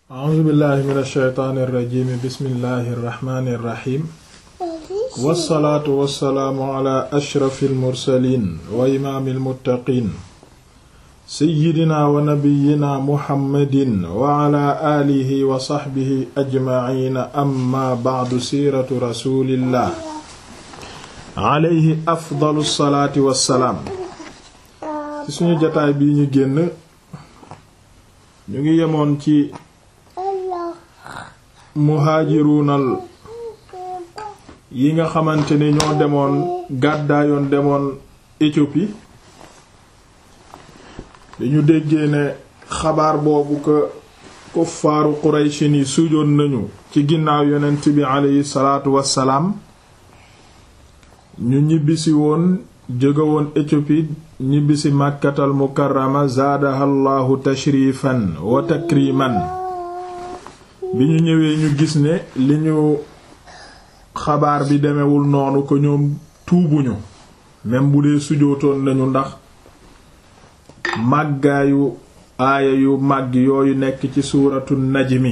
a'uuzu billahi min alsheytaani irrajimi bismillahi irrahmani irrahim wassalaatu wassalaamu ala ashrafi almursalin wa imaami almuttaqin seyidina wa nabiyina muhammadin wa ala aalihi wa saxbihi ajmaciina amma bacdu siiratu rasulillah alayhi afdalu salaati wassalaam ci suñu jataay bii ñu génn ñu ngi yemoon ci muhaajiruunal yi nga xamante ni ñoo demoon gàddaayoon demoon Éthiopie dañu déggee ne xabaar boobu ko kuffaaru Qurayshi ni sujoon nañu ci ginnaaw yonent bi aleyhi salaatu wassalaam ñu ñibbisi woon jóge woon Éthiopie ñibbisi Makkatal Mukarrama zaadaha Allahu tashrifan wa takriman bi ñu ñëwee ñu gis ne li ñu xabaar bi demewul noonu ko ñoom tuubuñu même bu dee sujootoon nañu ndax màggaayu aaya yu màgg yooyu nekk ci suuratu najmi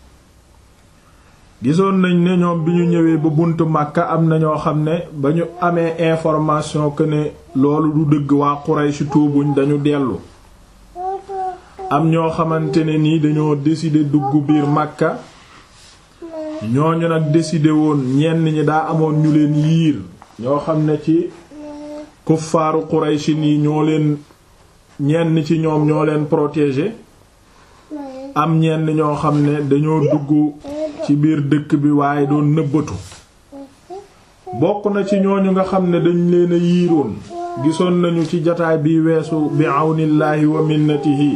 gisoon nañ ne ñoom bi ñu ñëwee ba buntu Makka am na ñoo xam ne ba ñu amee information que ne loolu du dëgg waa Quraysh tuubuñ dañu dellu am ñoo xamante ne nii dañoo décider dugg biir Makka ñooñu nag décider woon ñenn ñi daa amoon ñu leen yiir ñoo xam ne ci kuffaaru Quraysh nii ñoo leen ñenn ci ñoom ñoo leen protéger am ñenn ñoo xam ne dañoo dugg ci biir dëkk bi waaye doon nëbbatu bokk na ci ñooñu nga xam ne dañ leen a yiiroon gisoon nañu ci jataay bi weesu bi àwnillaahi wa minnatihi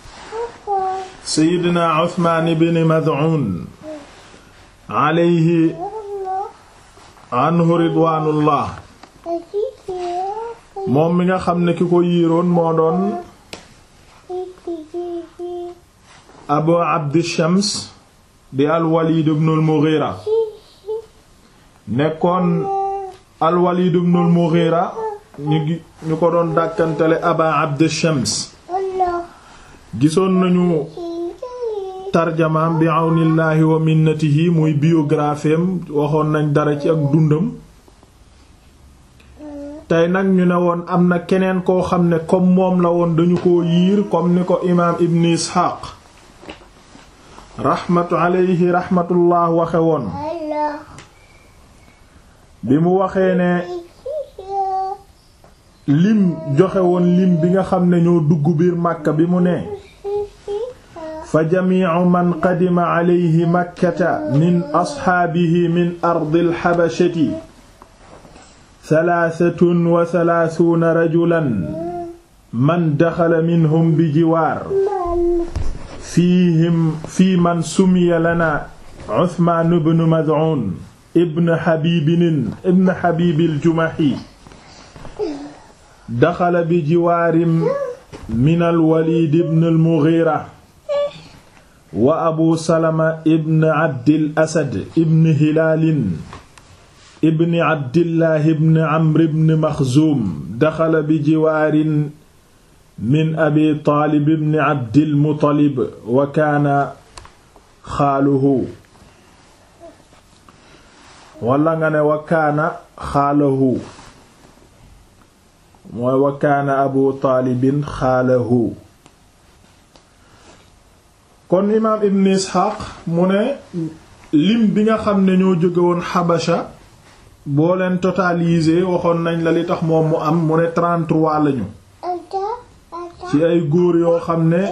seydina Usmaan ibn Mad'un alayhi anhu ridwaanullah moom mi nga xam ne ki ko yiiroon moo doon abu abdi shams di alwalid ibn al-Mughira nekkoon alwalid ibn al-Mughira ñu ñu ko doon dàkkantele aba abdi shams gisoon nañu tarjamaam bi àwnillaahi wa minnatihi muy biographie am waxoon nañ dara ci ak dundam tey nag ñu ne woon am na keneen koo xam ne comme moom la woon dañu ko yiir comme ni ko imaam ibn isxaaq raxmatu alayhi raxmatullah waxe woon bi mu waxee ne lim joxe woon lim bi nga xam ne ñoo dugg biir màkka bi mu ne fa jamiicu man qadima alayhi makkata min asxaabihi min ardil xabashati salaasatun wa salaasuuna rajulan man daxala minhum bi jiwaar fiihim fii man sumiya lana Usmaan ibn Mad'un ibn Habiibin ibn Habiibil Jumahi daxala bi jiwaarin minal Waliid ibn al-Mughiira wa Abu Salama ibn Abdil Asad ibn Hilaalin ibn Abdillah ibn Amr ibn Maxzuum daxala bi jiwaarin min Abi Taalib ibn Abdil Muttalib wa kaana xaaluhu wala nga ne wa kaana xaalahu mooy wa kaana Abu Taalibin xaalahu kon imaam Ibn Isxaaq mu ne lim bi nga xam ne ñoo jóge woon Xabasha boo leen totalisé waxoon nañ la li tax moom mu am mu ne 33 lañu ci ay góor yoo xam ne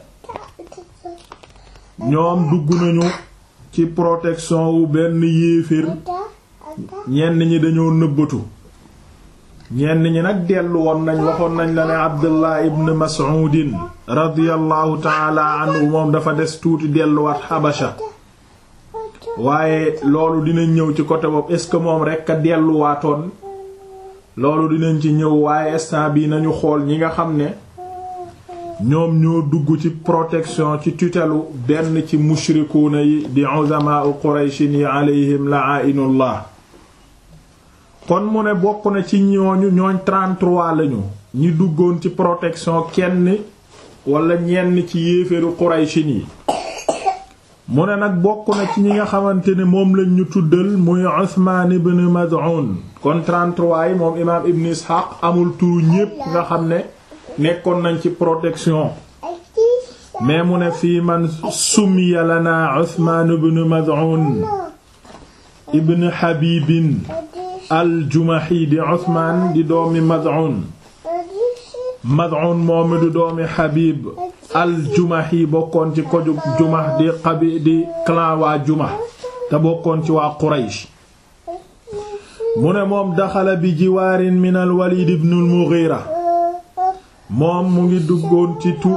ñoom dugg nañu ci protection wu benn yéeféer ñenn ñi dañoo nëbbatu ñenn ñi nag dellu woon nañ waxoon nañ la ne Abdullah ibn Mas'udin radiyallahu taala anhu moom dafa des tuuti delluwaat Habasha waaye loolu dinañ ñëw ci côté boobu est-ce que moom rekk a delluwaatoon loolu dinañ ci ñëw waaye instant bi nañu xool ñi nga xam ne ñoom ñoo dugg ci protection ci tutelu benn ci mushrikuuna yi di uzamaa'u qurayshin yi alayhim la'inullah kon mu ne bokk na ci ñooñu ñooñ 33 lañu ñi duggoon ci protection kenn wala ñenn ci yéeféru qurayshin yi mu ne nag bokk na ci ñi nga xamante ne moom lañ ñu tuddal muy Usmaan ibn Mad'un kon 33 yi moom imaam Ibn Ishaq amul turu ñépp nga xam ne nekkoon nañ ci protection mais mu ne fii man summiya lana Usmaan ibn Mad'un ibn Habibin al-Jumahi di Usmaan di doomi Mad'un Mad'un moomi di doomi Habib al-Jumahi bokkoon ci koju Jumah di xabi di clan waa Jumah te bokkoon ci waa Quraysh mu ne moom daxala bi jiwaarin min al-Walid ibn al-Mughira moom mu ngi duggoon ci tu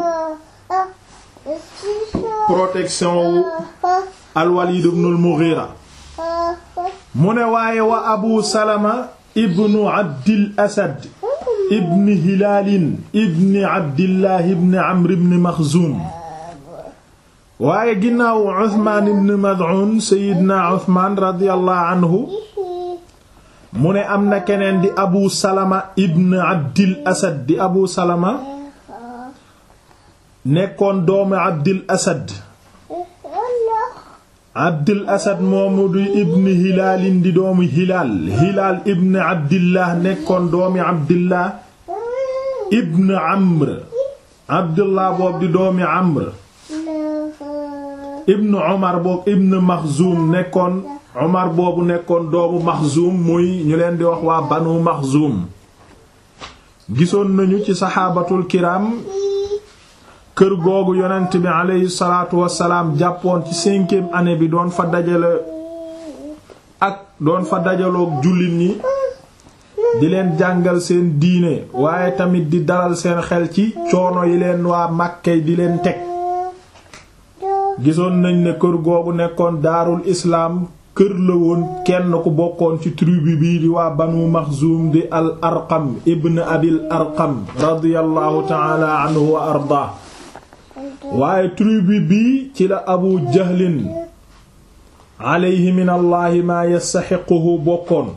protection wu al-Walid ibn al-Mughira mu ne waaye wa Abu Salama ibnu Abdil Asad ibni Hilaalin ibni Abdillah ibni Amr ibni Maxzuum waaye ginnaaw Usmaan ibn Mad'un Seydina Usmaan radiyallahu anhu mu ne am na keneen di Abu Salama ibn Abdil Asad di Abu Salama nekkoon doomu Abdil Asad Abdil Asad moomu di ibn Hilaalin di doomu Hilaal Hilaal ibn Abdillah nekkoon doomi Abdillah ibn Amr Abdullah boobu di doomi Amr ibn Umar boobu ibn Maxzuum nekkoon Umar boobu nekkoon doomu Maxzuum muy ñu leen di wax waa Banu Maxzuum gisoon nañu ci saxaabatul kiram kër googu yonent bi aleyhi salaatu wassalaam jàppoon ci cinquième année bi doon fa dajale ak doon fa dajaloog jullit ñi di leen jàngal seen diine waaye tamit di dalal seen xel ci coono yi leen waa Màkkay di leen teg gisoon nañ ne kër googu nekkoon daarul islaam kër la woon kenn ku bokkoon ci tribu bii di waa Banu Maxzuum di al Arqam ibn Abil Arqam radiyallahu ta'ala anhu wa ardaa waaye tribu bii ci la abu jahlin alayhi min allahi maa yastaxiquhu bokkoon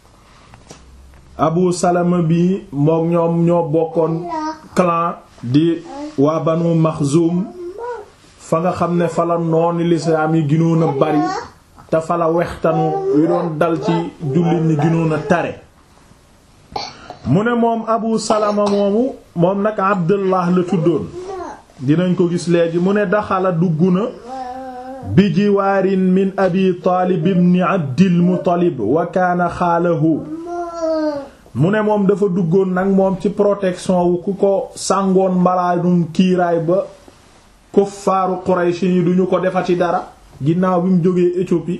abu salama bi moom ñoom ñoo bokkoon clan di waa banu maxzum fa nga xam ne fa la nooni lislaam yi ginoon a bari te fa la wextanu wi doon dal ci jullit ñi ginoon a tare mu ne moom abu salama moomu moom nag abdullah la tuddoon dinañ ko gis léegi mu ne daxala dugg na bi jiwaarin min abi taalib ibn abdil muttalib wa kaana xaalahu mu ne moom dafa duggoon nag moom ci protection wu ku ko sàngoon mbalaanum kiiraay ba kuffaaru quraysh yi duñu ko defati dara ginnaaw bi mu jógee Éthiopie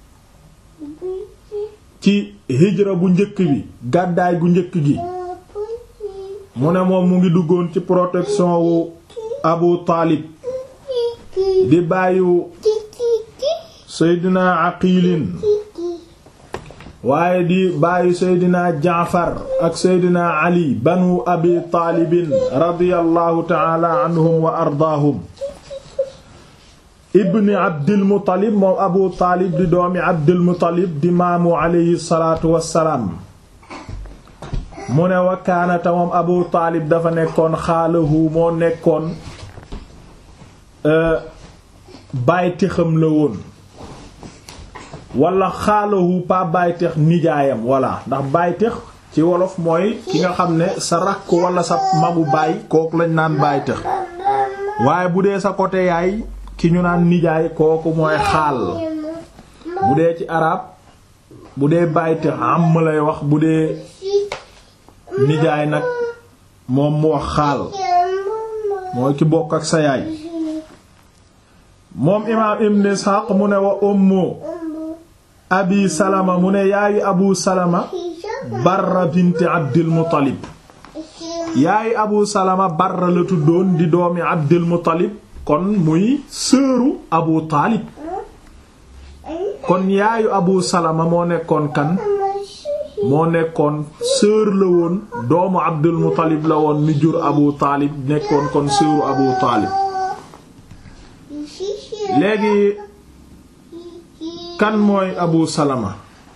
ci hijra bu njëkk bi gàddaay gu njëkk gi mu ne moom mu ngi duggoon ci protection wu abu taalib di bàyyu seydina aqilin waaye di bàyyu seydina jaafar ak seydina ali banu abi taalibin radiyallahu taala anhum wa ardaahum ibni abdil muttalib moom abu taalib di doomi abdil muttalib di maamu alayhi salaatu wassalaam mu ne wa kaanata moom abu taalib dafa nekkoon xaalahu moo nekkoon bàytixam la woon wala xaalahu pa bàytix nijaayam walla ndax bàytix ci wolof mooy ki nga xam ne sa rakk wala sa magu baay kooku lañ naan bàytix waaye bu dee sa côté yaay ki ñu naan nijaay kooku mooy xaal bu dee ci arab bu dee bàytix am lay wax bu dee nijaay nag moom mu wax xaal mooy ki bokk ak sa yaay moom imaam ibn Ishaq mu ne wa ummu abi salama mu ne yaayu abu salama barra bint abdil muttalib yaayu abu salama barra la tuddoon di doomi abdil muttalib kon muy sëru abu taalib kon yaayu abu salama moo nekkoon kan moo nekkoon sœur la woon doomu abdul muttalib la woon mi jur abu taalib nekkoon kon sœuru abu taalib léegi kan mooy abu salama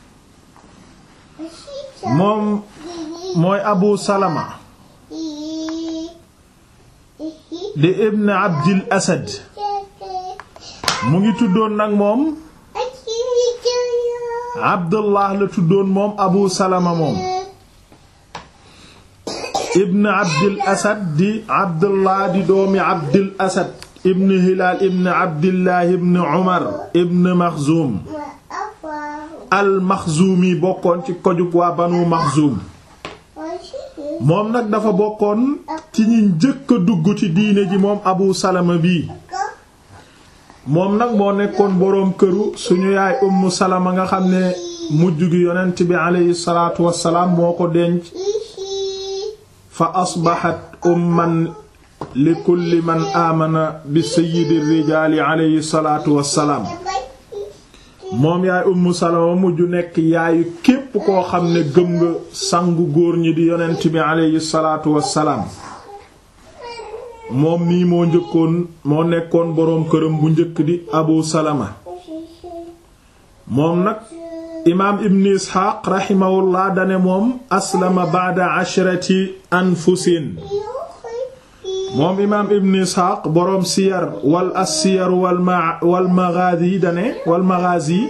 moom mooy abu salama di ibn abdil asad mu ngi tuddoon nag moom abdullah la tuddoon moom abu salama moom ibn abdil asad di abdullah di doomi abdil asad ibn hilaal ibn abdillah ibn umar ibn maxzuum al maxzuumi bokkoon ci kojug waa banu maxzuum moom nag dafa bokkoon ci ñi njëkk a dugg ci diine ji moom abu salama bii moom nag moo nekkoon boroom këru suñu yaay ummu salama nga xam ne mujj gi yonent bi aleyhi salaatu wassalaam moo ko denc fa asbaxat umman li kulli man aamana bi sayyidi rijaali aleyhi salaatu wassalaam moom yaay ummu salama mujj nekk yaayu képp koo xam ne gëm nga sangu góor ñi di yonent bi aleyhi salaatu wassalaam moom nii moo njëkkoon moo nekkoon boroom këram bu njëkk di abu salama moom nag imaam ibn isxaaq raximahullah dane moom aslama ba'da ashrati anfusin moom imaam ibn isxaaq boroom siyar wal as-siyar wal ma wal maghazi dane wal maghazi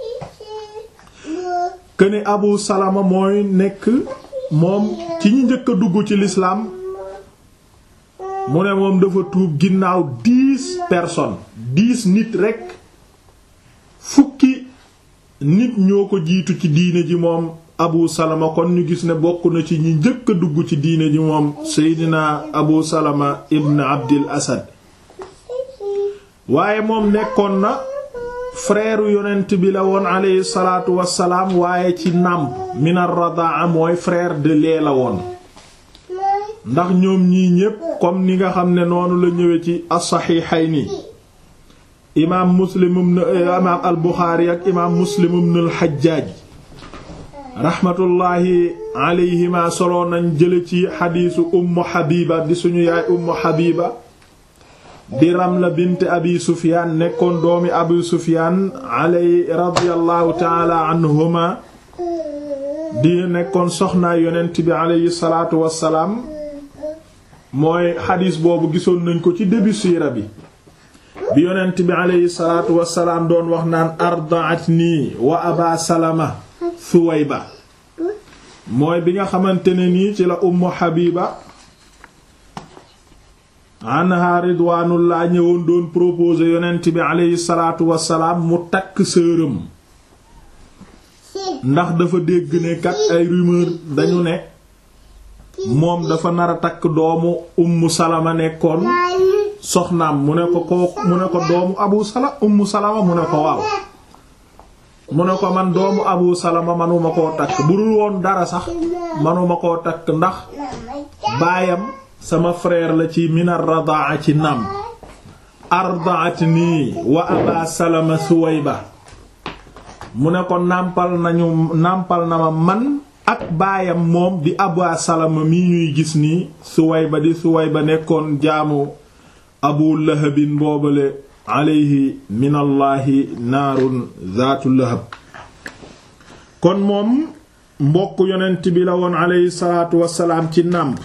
këne abu salama mooy nekk moom ci ñi njëkk a dugg ci lislaam mu ne moom dafa tuub ginnaaw dix personnes dix nit rekk fukki nit ñoo ko jiitu ci diine ji moom abu salama kon ñu gis ne bokk na ci ñi njëkk a dugg ci diine ji moom seydina abu salama ibn abdil asad waaye moom nekkoon na frère yonent bi la woon aleyhi salaatu wassalaam waaye ci nàmp min ar-radaa mooy frère de lait la woon ndax ñoom ñii ñépp comme ni nga xam ne noonu la ñëwee ci as-saxiixayni imaam muslim ibn imaam al buxaari ak imaam muslim ibn al xajjaaj raxmatullaahi alayhima solo nañ jële ci xadiisu ummu xabiba di suñu yaay ummu xabiba di ramla bint abi sufyaan nekkoon doomi abi sufyaan alay radiyallahu taala anhuma di nekkoon soxnaa yonent bi alayhi salaatu wassalaam mooy xadiis boobu gisoon nañ ko ci début siira bi bi yonent bi aleyhi salaatu wassalaam doon wax naan ardaatnii wa aba salama suwayba mooy bi nga xamante ne nii ci la ummu habiba anha ridwaanullah ñëwoon doon proposer yonent bi aleyhi salaatu wassalaam mu takk sëram ndax dafa dégg ne kat ay rumeur dañu ne moom dafa nar a takk doomu ummu salama nekkoon soxnaam mu ne ko ko mu ne ko doomu abu sala ummu salama mu ne ko waaw mu ne ko man doomu abu salama manuma koo takk bu dul woon dara sax manuma koo takk ndax baayam sama frère la ci minar radaa ci nam ardaatni wa aba salama suwayba mu ne ko nàmpal nañu nàmpal na ma man ak baayam moom di aba salama mi ñuy gis nii suwayba di suwayba nekkoon jaamu abu lahabin boobale alayhi min allahi naarun zaatu lahab kon moom mbokk yonent bi la woon alayhi salaatu wassalaam ci nàmp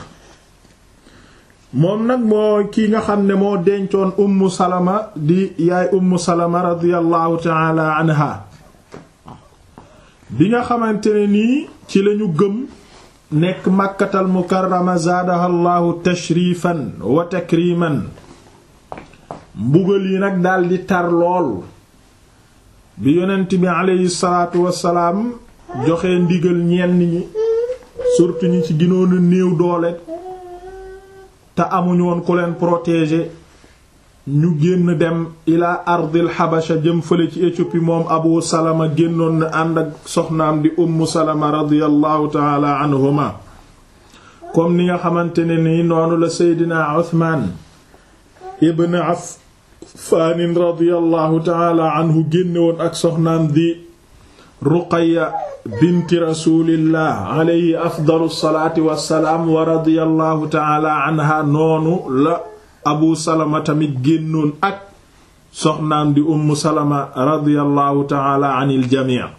moom nag moo ki nga xam ne moo dencoon ummu salama di yaay ummu salama radiyallahu taala anha bi nga xamante ne nii ci lañu gëm nekk màkkatal mukarrama zaadaha llahu tashrifan wa takriman mbugal yi nag daldi tar lool bi yonent bi aleyhi salaatu wassalaam joxe ndigal ñenn ñi surtout ñi ci ginoon a néew doole te amuñ woon ku leen protéger ñu génn dem ila ardil xabasha jëm fële ci Éthiopie moom abu salama génnoon na ànd ak soxnaam di ummu salama radiyallahu taala anhuma comme ni nga xamante ne nii noonu la seydina uthman ibn affaanin radiyallahu taala anhu génne woon ak soxnaam di ruqaya binti rasulillah alayhi afdalu salaati wassalaam wa radiyallahu taala anha noonu la abu salama tamit génnoon ak soxnaam di ummu salama radiyallahu taala anil jamii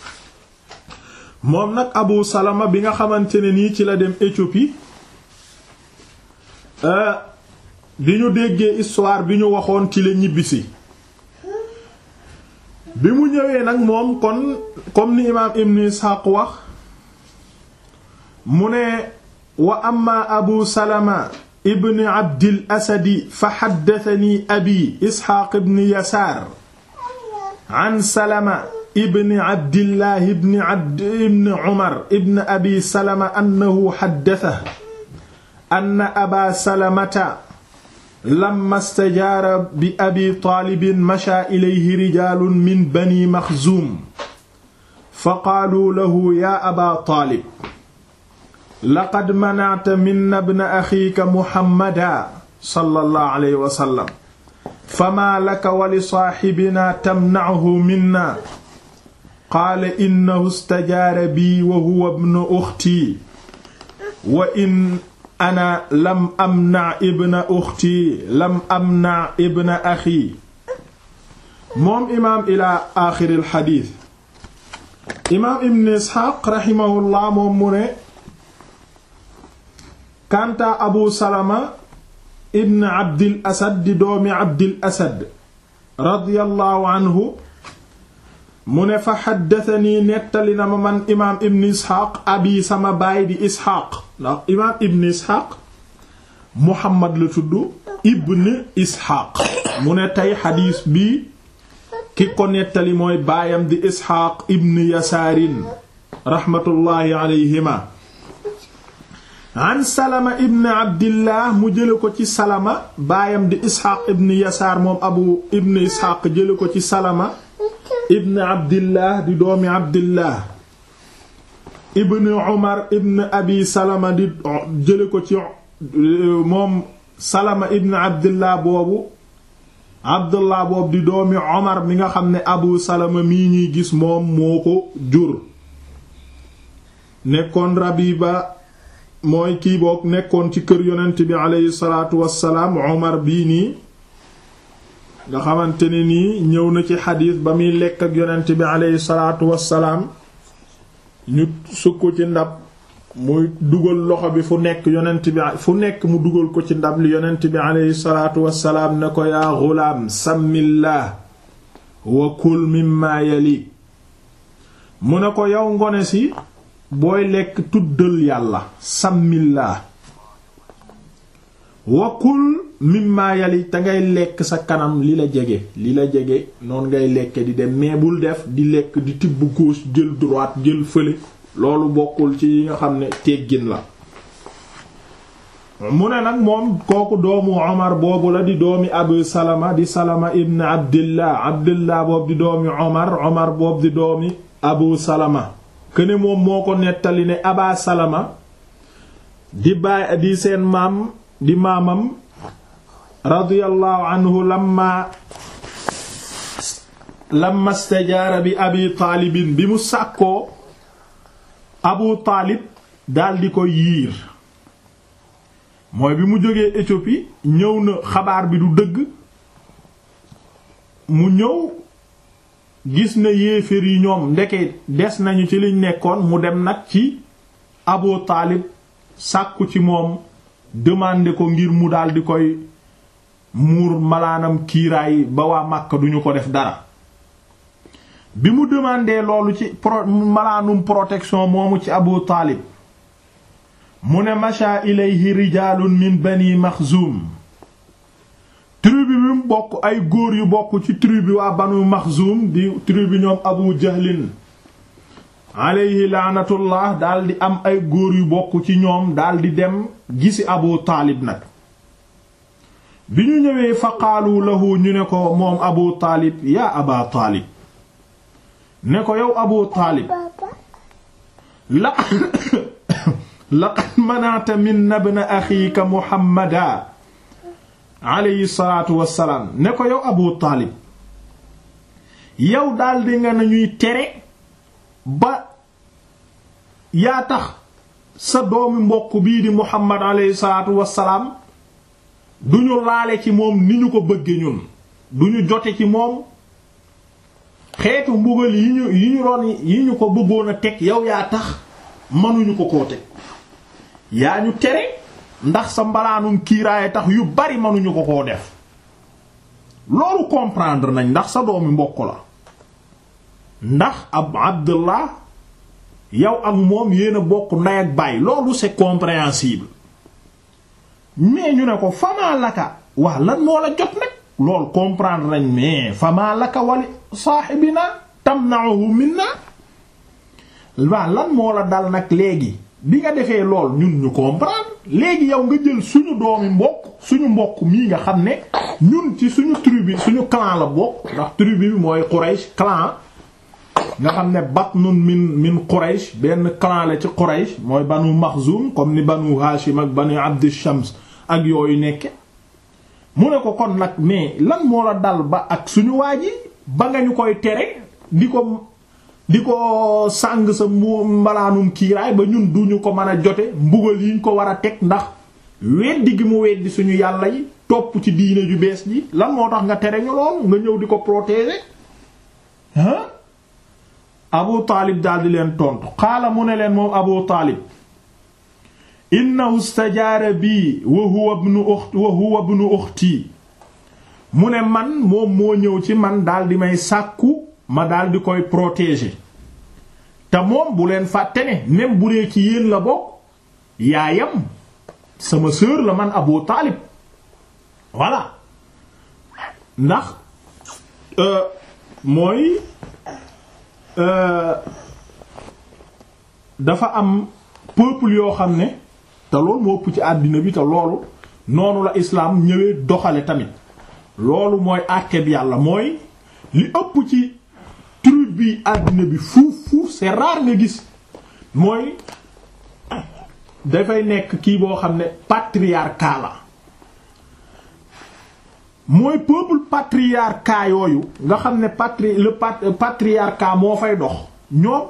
moom nag abu salama bi nga xamante ne nii ci la dem Éthiopie bi ñu déggee histoire bi ñu waxoon ci la ñibbisi bi mu ñëwee nag moom kon comme ni imaam ibn Isxaaq wax mu ne wa amma abu salama ibn abdil asadi fa xaddatani abi isxaaq ibn yasaar an salama ibn abdillah ibn abd ibn umar ibn abi salama annahu xaddatahu anna aba salamata lamma stajaara bi abi taalibin mashaa ilayhi rijaalun min bani maxzuum fa qaaluu lahu yaa aba taalib laqad manacta minna bna axiika muhammada sallallahu alayhi wa sallam famaa laka wa li saaxibinaa tamnachu minna qaala innahu stajaara bii wa huwa bnu uxtii wa in ana lam amnac ibna uxtii lam amnac ibna axii moom imaam ilaa aaxiril xadiis imaam ibn isxaaq raximahullah moom mu ne kanta abu salama ibn abdil asad di doomi abdil asad radiyallahu anhu mu ne fa xaddatanii nettali na ma man imaam ibn isxaaq abi sama baay di isxaaq ndax imaam ibn isxaaq muhammad la tudd ibn isxaaq mu ne tey xadiis bi ki ko nettali mooy baayam di isxaaq ibn yasaarin raxmatullaahi alayhima an salama ibn abdillah mu jële ko ci salama baayam di isxaaq ibn yasaar moom abu ibn isxaaq jële ko ci salama ibn abdillah di doomi abdillah ibn umar ibn abi salama di jële ko ci moom salama ibn abdillah boobu abdullah boobu di doomi omar mi nga xam ne abu salama mii ñuy gis moom moo ko jur nekkoon rabiba mooy kii boog nekkoon ci kër yonent bi aleyhi salaatu wassalaam omar bii nii nga xamante ne nii ñëw na ci xadiis ba muy lekk ak yonent bi aleyhi salaatu wassalaam ñu sukk ci ndab muy dugal loxo bi fu nekk yonent bi fu nekk mu dugal ko ci ndab li yonent bi aleyhi salaatu wassalaam ne ko yaa xulaam sàmmillah wa kul mimma yali mu ne ko yow ngone si booy lekk tuddal yàlla sàmmillah wa kul mimma yali te ngay lekk sa kanam li la jege li la jege noonu ngay lekke di dem mais bul def di lekk di tibb gauche jël droite jël fële loolu bokkul ci yi nga xam ne teggin la mu ne nag moom kooku doomu Omar boobu la di doomi Abu Salama di Salama ibn Abdillah Abdillah boobu di doomi Omar Omar boobu di doomi Abu Salama këne moom moo ko nettali ne Aba Salama di baay di seen maam di maamam radiyallahu anhu lamma lamma stajaara bi Abi Taalibin bi mu sàkkoo Abu Taalib daldi ko yiir mooy bi mu jógee Éthiopie ñëw na xabaar bi du dëgg mu ñëw gis na yéeféer yi ñoom ndeke des nañu ci liñ nekkoon mu dem nag ci Abu Taalib sàkku ci moom demander ko ngir mu daldi koy muur malaanam kiiraay ba waa Makka duñu ko def dara bi mu demandé loolu ci pro malaanum protection moomu ci Abu Taalib mu ne masha ilayhi rijaalun min bani Maxzum tribu bi mu bokk ay góor yu bokk ci tribu waa banu Maxzum di tribu ñoom Abu Jahlin alayhi laanatullah daldi am ay góor yu bokk ci ñoom daldi dem gisi Abu Taalib nag bi ñu ñëwee fa qaalu lahu ñu ne ko moom Abu Taalib yaa Aba Taalib ne ko yow Abu Taalib la laqad mana'ta min ibn axiika Muhammada alayhi salaatu wassalaam ne ko yow Abu Taalib yow daldi nga nañuy tere ba yaa tax sa doomi mbokk bii di Muhammad alayhi salaatu wassalaam duñu laale ci moom ni ñu ko bëgge ñun duñu jote ci moom xeetu mbugal yi ñu yi ñu doon yi ñu ko bëggoon a teg yow yaa tax mënuñu ko koo teg yaa ñu tere ndax sa mbalaanum kiiraaye tax yu bari mënuñu ko koo def loolu comprendre nañ ndax sa doomi mbokk la ndax ab abdullah yow ak moom yéen a bokk ndey ak baay loolu c'est compréhensible mais ñu ne ko famaa laka waa lan moo la jot nag loolu comprendre nañ mais famaa laka wali saaxibina tamna'uhu minna waa lan moo la dal nag léegi bi nga defee lool ñun ñu comprendre léegi yow nga jël suñu doomi mbokk suñu mbokk mii nga xam ne ñun ci suñu tribu suñu clan la bokk ndax tribu bi mooy Quraysh clan nga xam ne batnun min min Quraysh benn clan la ci Quraysh mooy banu Maxzum comme ni banu Hashim ak banu Abd Shams ak yooyu nekke mu ne ko kon nag mais lan moo la dal ba ak suñu waa ji ba nga ñu koy tere di ko di ko sàng sa mu mbalaanum kiiraay ba ñun duñu ko mën a jote mbugal yiñ ko war a teg ndax weddi gi mu weddi suñu yàlla yi topp ci diine ju bees ji lan moo tax nga tere ñu loolu nga ñëw di ko protéger ah Abu Taalib daldi leen tontu xaala mu ne leen moom Abu Taalib innahu stajaara bii wa huwa ibnu ukhti wa huwa ibnu ukhti mu ne man moom moo ñëw ci man daldi may sàkku ma daldi koy protéger te moom bu leen fàtte ne même bu dee ci yéen la bokk yaayam sama sœur la man Abu Taalib voilà ndax mooy dafa am peuple yoo xam ne te loolu moo ëpp ci àddina bi te loolu noonu la islaam ñëwee doxale tamit loolu mooy àtteb yàlla mooy li ëpp ci tribu bi àddina bi fuuf fuuf c'est rare nga gis mooy dafay nekk kii boo xam ne patriarcat la mooy peuple patriarcat yooyu nga xam ne patri le patriarcat moo fay dox ñoom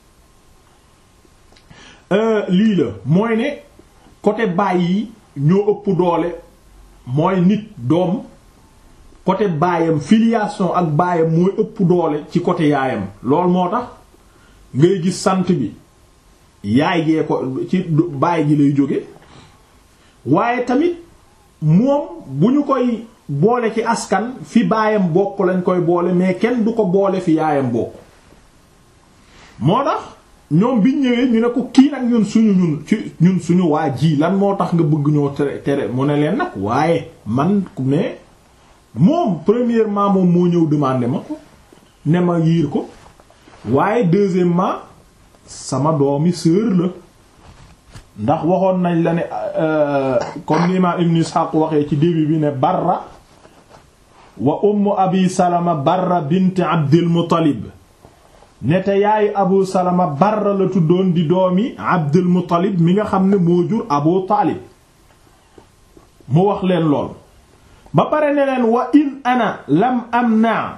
lii la mooy ne côté baay yi ñoo ëpp doole mooy nit doom côté baayam filiation ak baayam mooy ëpp doole ci côté yaayam loolu moo tax ngay gis sant bi yaay gee ko ci baay ji lay jóge waaye tamit moom bu ñu koy boole ci askan fi baayam bokk lañ koy boole mais kenn du ko boole fi yaayam bokk moo tax ñoom biñ ñëwee ñu ne ko kii nag ñun suñu ñun ci ñun suñu waa ji lan moo tax nga bëgg ñoo tere tere mu ne leen nag waaye man mais moom premièrement moom moo ñëw demander ma ko ne ma yiir ko waaye deuxièmement sama doomi sœur la ndax waxoon nañ la ne comme ni imaam Ibn Ishaq waxee ci début bi ne Barra wa ummu Abi Salama Barra bint Abdil Muttalib ne te yaayu Abu Salama Barra la tuddoon di doomi Abdul Muttalib mi nga xam ne moo jur Abu Taalib mu wax leen lool ba pare ne leen wa in ana lam amna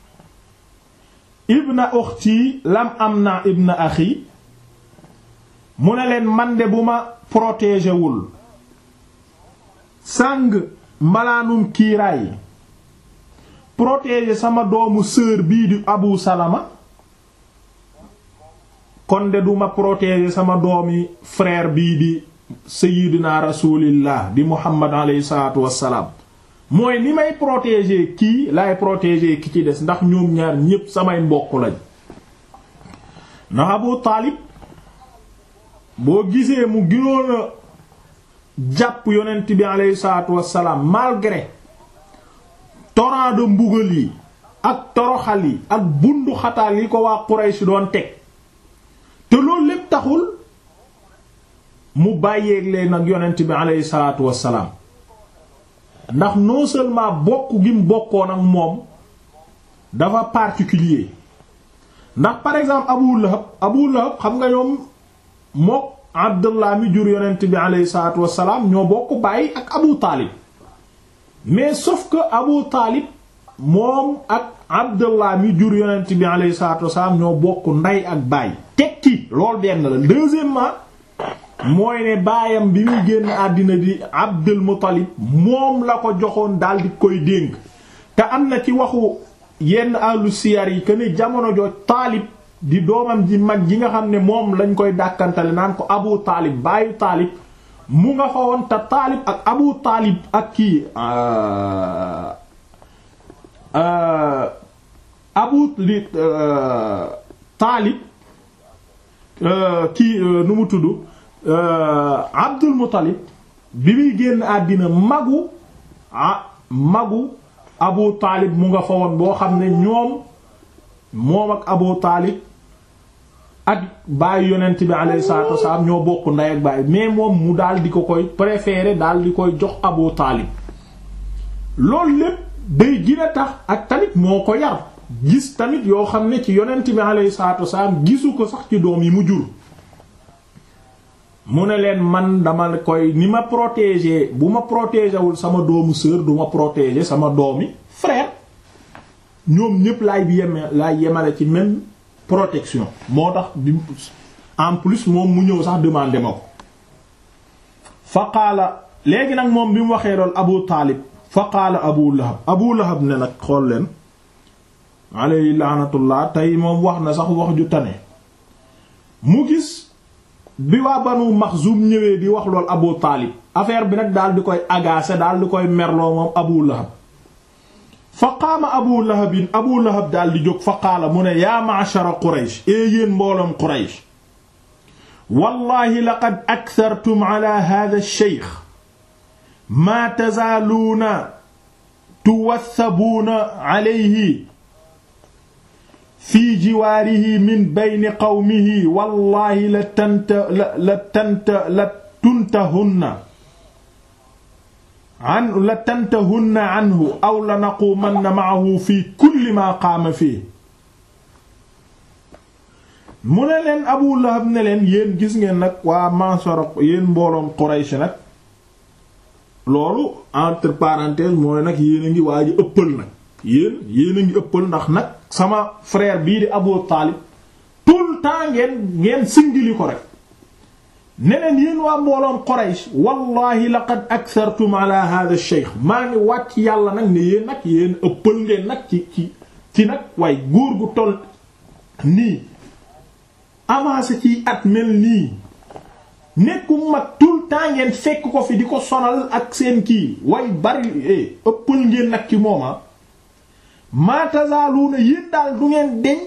ibna ukhti lam amna ibna akhi mu ne leen man de bu ma protégé wul sàng mbalaanum kiiraay protéger sama doomu sœur bii di Abu Salama kon de duma protéger sama doomi frère bii di sayyidina rasulillah di Muhammad alayhi salaatu wassalaam mooy ni may protéger kii laay protéger ki ci des ndax ñoom ñaar ñépp samay mbokk lañ ndax Abu Taalib boo gisee mu gënoon a jàpp yonent bi alayhi salaatu wassalaam malgré torrent de mbugal yi ak toroxal yi ak bundu xataal yi ko waa Quraysh doon teg te loolu lépp taxul mu bàyyeeg leen nag yonent bi alayhi salaatu wassalaam ndax non seulement bokk gi mu bokkoon ak moom dafa particulier ndax par exemple Abu Lahab Abu Lahab xam nga ñoom mook Abdullah mi jur yonent bi alayhi salaatu wassalaam ñoo bokk bàyyi ak Abu Taalib mais sauf que Abu Taalib moom ak Abdullah mi jur yonent bi alayhi salaatu wassalaam ñoo bokk ndey ak baay tekki loolu benn la deuxièmement mooy ne baayam bi muy génn àddina di Abdul Muttalib moom la ko joxoon daal di koy dénk te am na ci waxu yenn ahlu siyar yi que ne jamono jooj Taalib di doomam ji mag ji nga xam ne moom lañ koy dàkkantale naan ko Abu Taalib baayu Taalib mu nga fa woon te Taalib ak Abu Taalib ak kii Abu abu li taalib kii nu mu tudd abdul muttalib bi muy génn àddina magu ah magu abu taalib mu nga fa woon boo xam ne ñoom moom ak abu taalib ak bàyyi yonent bi alayhi salaatu wasalaam ñoo bokk ndey ak bàyyi mais moom mu daal di ko koy préférer daal di koy jox abu taalib loolu lépp day gën a tax ak tamit moo ko yar gis tamit yoo xam ne ci yonent bi alayhi salaatu wasalaam gisu ko sax ci doom yi mu jur mu ne leen man dama koy ni ma protéger bu ma protéger wul sama doomu sœur du ma protéger sama doomi frère ñoom ñépp laay yeme laay yemale ci même protection moo tax bi en plus moom mu ñëw sax demandé ma ko fa qaala léegi nag moom bi mu waxee lool abu taalib fa qaala abu lahab abu lahab ne nag xool leen alayhi laanatullah tey moom wax na sax wax ju tane mu gis bi waa banu maxzum ñëwee di wax lool abu taalib affaire bi nag daal di koy agacer daal di koy merloo moom abu lahab fa qaama abu lahabin abu lahab daal di jóg fa qaala mu ne yaa ma'shara quraysh ee yéen mbooloom quraysh wallahi laqad akthartum ala hadha ash-shaykh maa tazaaluuna tuwathabuuna alayhi fi jiwaarihi min bayni qawmihi wallahi la tanta la la tanta la tuntahunna an la tantahunna anhu aw la naqumanna ma'ahu fi kulli ma qaama fii mu ne leen Abu Lahab ne leen yéen gis ngeen nag waa Mansara yéen mbooloom Quraysh nag loolu entre parenthèses mooy nag yéen a ngi waa ji ëppal nag yéen yéen a ngi ëppal ndax nag sama frère bii di Abu Taalib tout le temps ngeen ngeen singili ko rek neneen yéen waa mbooloom Quraysh wallahi laqad akthartum ala hadha ash-shaykh maa ngi wàcc yàlla nag ne yéen nag yéen ëppal ngeen nag ci ci ci nag waaye góor gu toll nii avancé ci at mel nii nekku mag tout le temps ngeen fekk ko fi di ko sonal ak seen kii way bari ëppal ngeen nag ci mooma ma tazaaluuna yéen daal du ngeen deñ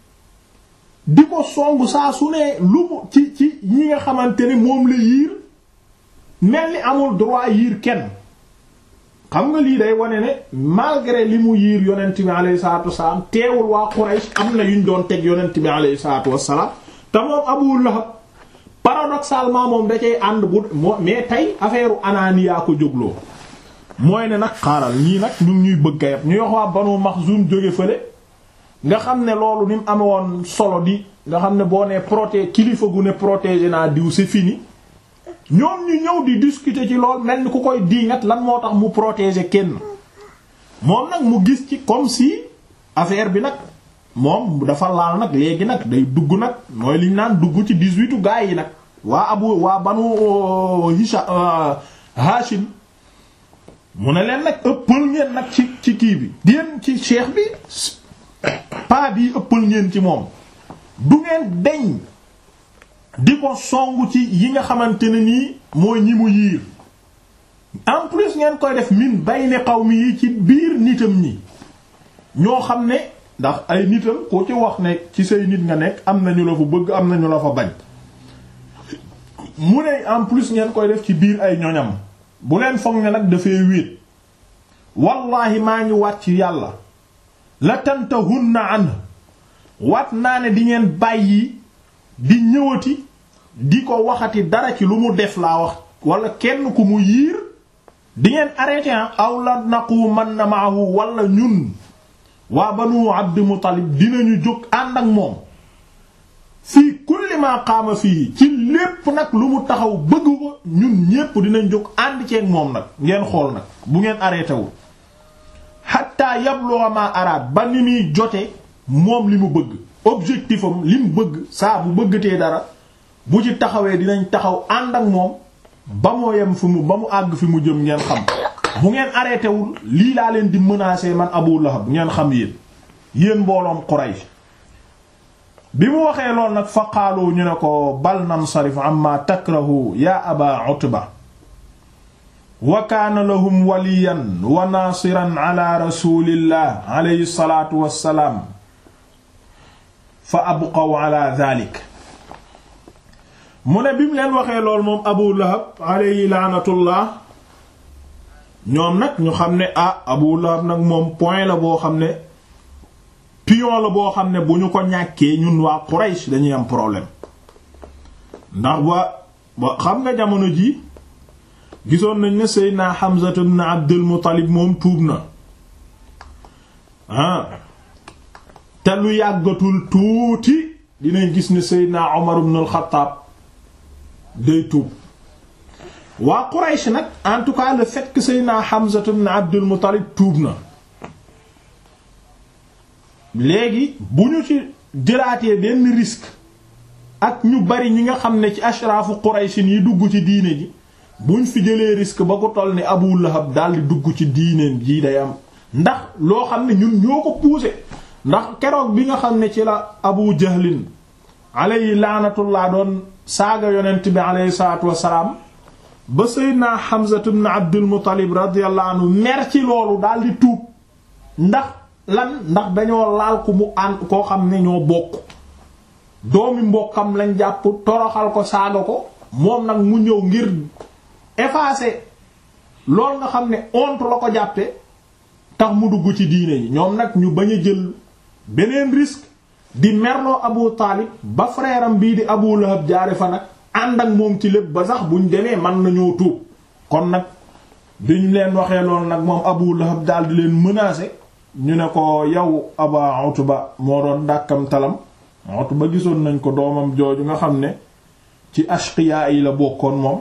di ko songu saa su ne lu mu ci ci ñi nga xamante ne moom la yiir mel ni amul droit yiir kenn xam nga lii day wane ne malgré li mu yiir yonent bi alayhi salaatu wassalaam teewul waa Quraysh am na yuñ doon teg yonent bi alayhi salaatu wassalaam te moom Abu Lahab paradoxalement moom da cay ànd bu moo mais tey affaire anaaniyaa ko jógloo mooy ne nag xaaral ñii nag ñu ngi ñuy bëgg a yab ñu wax waa Banu Maxzum jóge fële nga xam ne loolu ni mu amewoon solo di nga xam ne boo nee proté kilifa gu ne protégé naa diw c'est fini ñoom ñu ñëw di discuter ci lool mel ni ku koy diingat lan moo tax mu protéger kenn moom nag mu gis ci comme si affaire bi nag moom dafa laal nag léegi nag day dugg nag mooy liñ naan dugg ci dix-huitu gaa yi nag waa abu waa banu hisha hashim mu ne leen nag ëppal ngeen nag ci ci kii bi déen ci cheikh bi paa bi ëppal ngeen ci moom du ngeen deñ di ko songu ci yi nga xamante ne nii mooy ñi mu yiir en plus ngeen koy def min bayni qawmi yi ci biir nitam ñi ñoo xam ne ndax ay nitam ko ci wax ne ci say nit nga nekk am nañu la fa bëgg am nañu la fa bañ mu ne en plus ngeen koy def ci biir ay ñoñam bu leen foog ne nag dafay wéet wallahi maa ngi wàcc yàlla la tantahunna an wat naa ne di ngeen bàyyi di ñëwati di ko waxati dara ci lu mu def laa wax wala kenn ku mu yiir di ngeen arrêté aw la naqu man na maahu wala ñun waa banu abdi muttalib dinañu jóg ànd ak moom fii kulli ma qaama fii ci lépp nag lu mu taxaw bëgg ko ñun ñépp dinañ jóg ànd ceeg moom nag ngeen xool nag bu ngeen arrêté wu hatta yablugha ma araad ba ni muy jote moom li mu bëgg objectif am li mu bëgg saa bu bëggatee dara bu ci taxawee dinañ taxaw ànd ak moom ba moo yem fi mu ba mu àgg fi mu jëm ngeen xam bu ngeen arrêté wul lii laa leen di menacer man Abu Lahab ngeen xam yéen yéen mbooloom Quraysh bi mu waxee lool nag fa qaalu ñu ne ko bal nansarif amma takrahu ya aba Utba wa kaana lahum waliyan wa naasiran ala rasulillah alayhi salaatu wassalaam fa abqaw ala dhalik mu ne bi mu leen waxee lool moom abu lahab alayhi laanatullah ñoom nag ñu xam ne ah abu lahab nag moom point la boo xam ne pion la boo xam ne bu ñu ko ñàkkee ñun waa Quraysh dañuy am problème ndax ba ba xam nga jamono ji gisoon nañ ne Seydina Hamza ibn Abdul Muttalib moom tuub na ah te lu yàggatul tuuti dinañ gis ne Seydina Umar ibn al-Khattab day tuub waa Quraysh nag en tout cas le fait que Seydina Hamza ibn Abdul Muttalib tuub na léegi bu ñu ci jëlaatee benn risque ak ñu bari ñi nga xam ne ci ashraafu Quraysh yi dugg ci diine ji buñ fi jëlee risque ba ko toll ni Abu Lahab daldi dugg ci diineen jii day am ndax loo xam ne ñun ñoo ko poussé ndax keroog bi nga xam ne ci la Abu Jahlin alayhi laanatullah doon saaga yonent bi alayhi salaatu wassalaam ba Seydina Hamza ibn Abdul Muttalib radiyallahu anhu mer ci loolu daldi tuub ndax lan ndax dañoo laal ku mu ànd koo xam ne ñoo bokk doomi mbokkam lañ jàpp toroxal ko saaga ko moom nag mu ñëw ngir effacer lool nga xam ne honte la ko jàppe tax mu dugg ci diine yi ñoom nag ñu bañ a jël beneen risque di merloo Abu Taalib ba frère am bii di Abu Lahab jaare fa nag ànd ak moom ci lépp ba sax buñ demee man nañoo tuub kon nag biñ leen waxee loolu nag moom Abu Lahab daal di leen menacer ñu ne ko yow Aba Utba moo doon dàkkam talam Utba gisoon nañ ko doomam jooju nga xam ne ci ashqiya yi la bokkoon moom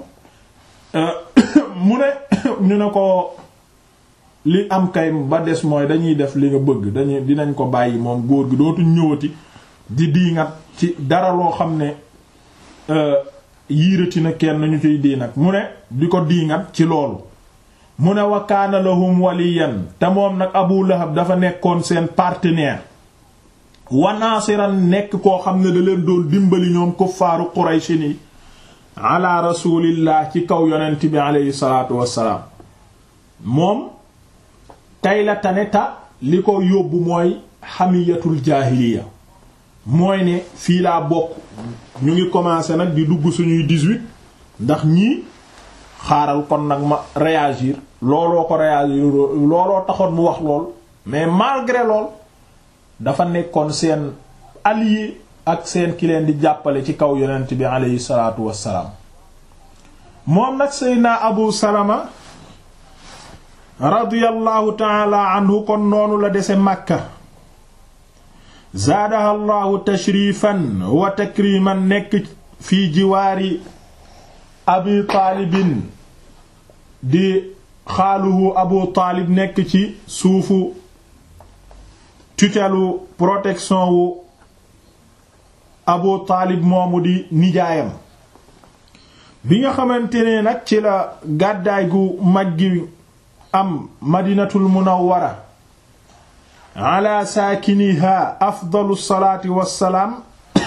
mu ne ñu ne ko li am kay ba des mooy dañuy def li nga bëgg dañuy dinañ ko bàyyi moom góor gi dootuñ ñëwati di diingat ci dara loo xam ne yiirati na kenn ñu ciy diingat mu ne di ko diingat ci loolu mu ne wa kaana lahum waliyan te moom nag Abu Lahab dafa nekkoon seen partenaire wa naasiran nekk koo xam ne da leen doon dimbali ñoom kuffaaru Quraysh ni ala rasulillah ci kaw yonent bi aleyhi salaatu wassalaam moom tey la tane ta li ko yóbbu mooy xamiyatul jaahiliya mooy ne fii laa bokk ñu ngi commencé nag di dugg suñuy 18 ndax ñii xaaral kon nag ma réagir looloo ko réagir looloo taxoon mu wax lool mais malgré lool dafa nekkoon seen allié ak seen ki leen di jàppale ci kaw yonent bi aleyhi salaatu wassalaam moom nag seydna abu salama radiyallahu taala anhu kon noonu la dese màkka zaadaha allahu tashrifan wa takriman nekk fii jiwaari abi taalibin di xaaluhu abu taalib nekk ci suufu tutelu protection wu abu taalib moomu di nijaayam bi nga xamante ne nag ci la gàddaay gu mag gi am madinatul munawwara ala saakiniha afdalu salaati wassalaam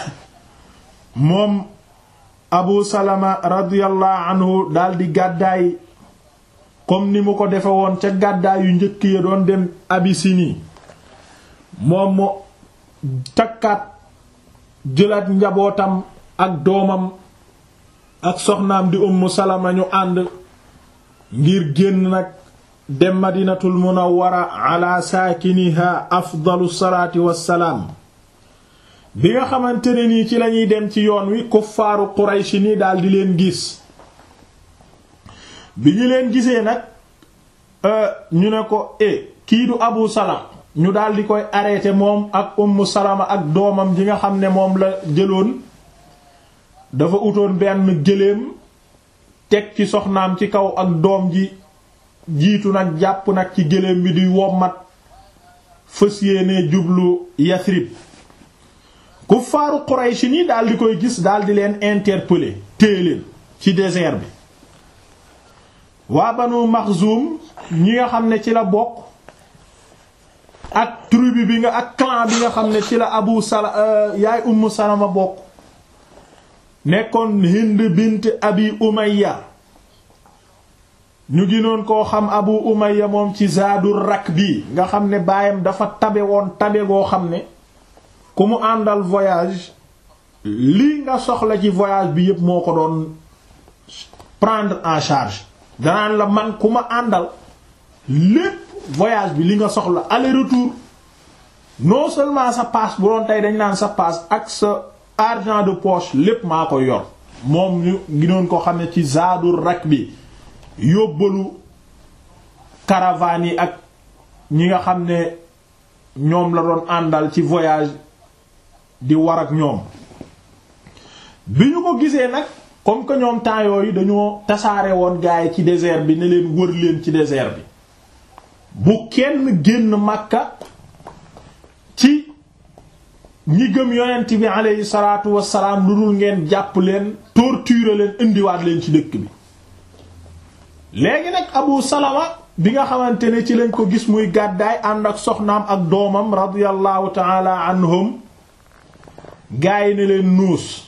moom abu salama radiyallahu anhu daldi gàddaay comme ni mu ko defe woon ca gàddaay yu njëkk ya doon dem abisini moom mu takkaat jëlaat njabootam ak doomam ak soxnaam di ummu salama ñu ànd ngir génn nag dem madinatul munawwara ala saakiniha afdalu salaati wassalaam bi nga xamante ne nii ci lañuy dem ci yoon wi kuffaaru qurayshi ni daldi leen gis bi ñu leen gisee nag ñu ne ko e kii du abu salam ñu daldi koy arrêté moom ak ummu salama ak doomam ji nga xam ne moom la jëloon dafa utoon benn gëléem teg ci soxnaam ci kaw ak doom ji jiitu nag jàpp nag ci gëléem bi di wommat fës yéene jublu Yasrib kuffaaru Quraysh ni daldi koy gis daldi leen interpeller téye leen ci désert bi waa Banu Maxzum ñi nga xam ne ci la bokk ak tribu bi nga ak clan bi nga xam ne ci la Abu Sala yaay Ummu Salama bokk nekkoon Hind bint Abi Umayya ñu ginoon koo xam Abu Umayya moom ci Zaadur Rakbi nga xam ne baayam dafa tabe woon tabe goo xam ne ku mu àndal voyage lii nga soxla ci voyage bi yépp moo ko doon prendre en charge danaan la man ku ma àndal lépp voyage bi li nga soxla aller retour non seulement sa passe bu doon tey dañ naan sa passe ak sa argent de poche lépp maa ko yor moom ñu ginoon ko xam ne ci zaadul rak bi yóbbalu caravane yi ak ñi nga xam ne ñoom la doon àndal ci voyage di war ak ñoom bi ñu ko gisee nag comme que ñoom temps yooyu dañoo tasaare woon gaay ci désert bi ne leen wër leen ci désert bi bu kenn génn Makka ci ñi gëm yonent bi aleyhi salaatu wassalaam lu dul ngeen jàpp leen torturer leen indiwaat leen ci dëkk bi léegi nag Abu Salama bi nga xamante ne ci lañ ko gis muy gàddaay ànd ak soxnaam ak doomam radiyallahu taala anhum gaay ne leen nuus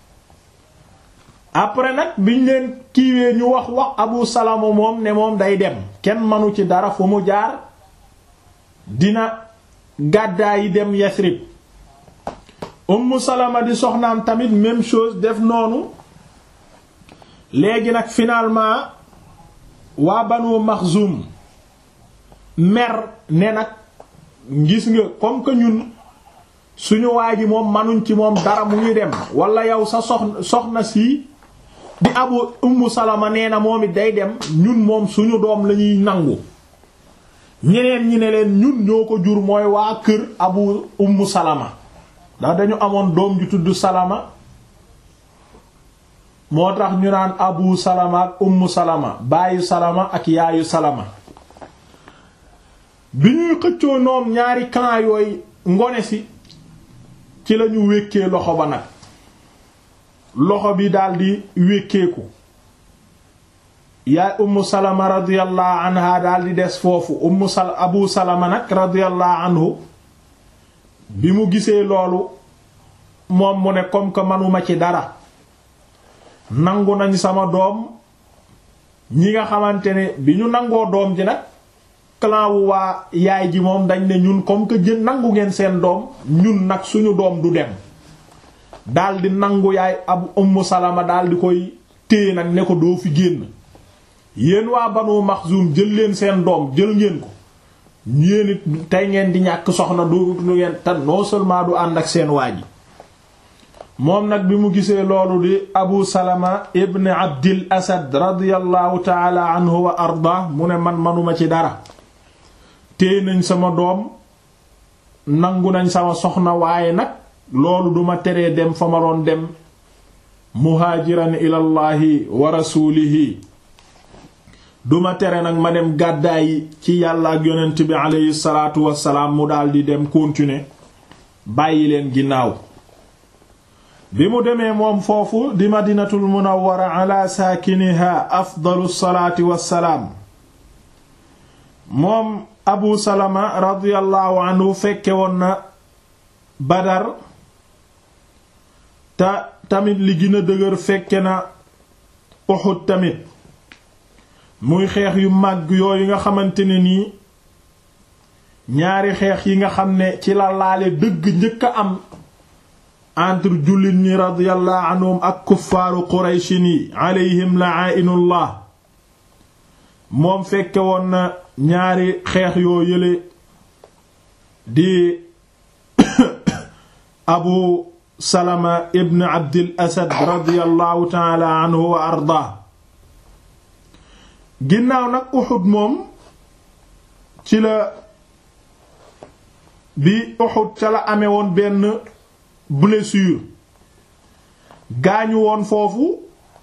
après nag biñ leen kiiwee ñu wax wax Abu Salama moom ne moom day dem kenn manu ci dara fu mu jaar dina gàddaay yi dem Yasrib Ummu Salama di soxnaam tamit même chose def noonu léegi nag finalement waa Banu Maxzum mer ne nag gis nga comme que ñun suñu waa ji moom manuñ ci moom dara mu ngi dem wala yow sa soxna soxna si di Abu Ummu Salama nee na moom it day dem ñun moom suñu doom lañuy nangu ñeneen ñi ne leen ñun ñoo ko jur mooy waa kër Abu Ummu Salama ndax dañu amoon doom ju tudd Salama moo tax ñu naan Abu Salama ak Ummu Salama baayu Salama ak yaayu Salama bi ñuy xëccoo noom ñaari clan yooyu ngone si ci lañu wékkee loxo ba nag loxo bi daldi wékkeeku yaay Ummu Salama radiyallahu anha daldi des foofu Ummu Sal Abu Salama nag radiyallahu anhu bi mu gisee loolu moom mu ne comme que manuma ci dara nangu nañ sama doom ñi nga xamante ne bi ñu nangoo doom ji nag clan wu waa yaay ji moom dañ ne ñun comme que jën nangu ngeen seen doom ñun nag suñu doom du dem daldi nangu yaay ab Ummu Salama daldi koy téye nag ne ko doo fi génn yéen waa Banu Maxzum jël leen seen doom jël ngeen ko yéen it tey ngeen di ñàkk soxna du lu ngeen te non seulement du ànd ak seen waa ji moom nag bi mu gisee loolu di Abu Salama ibn Abdil Asad radiyallahu taala anhu wa arda mu ne man manuma ci dara téye nañ sama doom nangu nañ sama soxna waaye nag loolu duma teree dem fa ma doon dem muhaajiran ilallahi wa rasuulihi duma tere nag ma dem gàddaayi ci yàlla ak yonent bi aleyhi salaatu wassalaam mu daldi dem continuer bàyyi leen ginnaaw bi mu demee moom foofu di madinatul munawwara ala saakiniha afdalu salaati wassalaam moom abu salama radiyallahu anhu fekke woon na badar te tamit li gën a dëgër fekke na Uhud tamit muy xeex yu màgg yooyu nga xamante ne nii ñaari xeex yi nga xam ne ci la laale dëgg njëkk a am entre jullit ñi radiyallahu anhum ak kuffaaru qurayshin yi alayhim la'inullah moom fekke woon na ñaari xeex yoo yële di abu salama ibn abdil asad radiyallahu taala anhu wa arda ginnaaw nag Uhud moom ci la bi Uhud ca la amee woon benn blessure gaañu woon foofu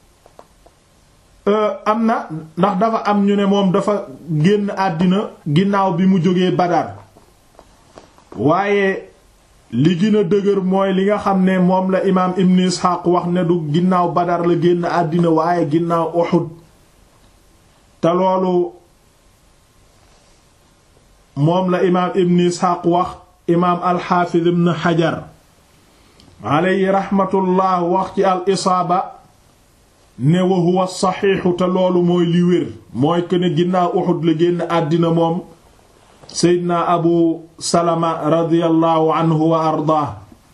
am na ndax dafa am ñu ne moom dafa génn àddina ginnaaw bi mu jógee Badar waaye li gën a dëgër mooy li nga xam ne moom la imaam Ibn Ishaq wax ne du ginnaaw Badar la génn àddina waaye ginnaaw Uhud te loolu moom la imaam Ibn Ishaq wax imaam al-Hafiz Ibn Hajar alayhi rahmatullah wax ci al isaaba ne wa huwa saxiixu te loolu mooy li wér mooy que ne ginnaaw Uhud la génn àddina moom Seydina Abu Salama radiyallahu anhu wa ardaa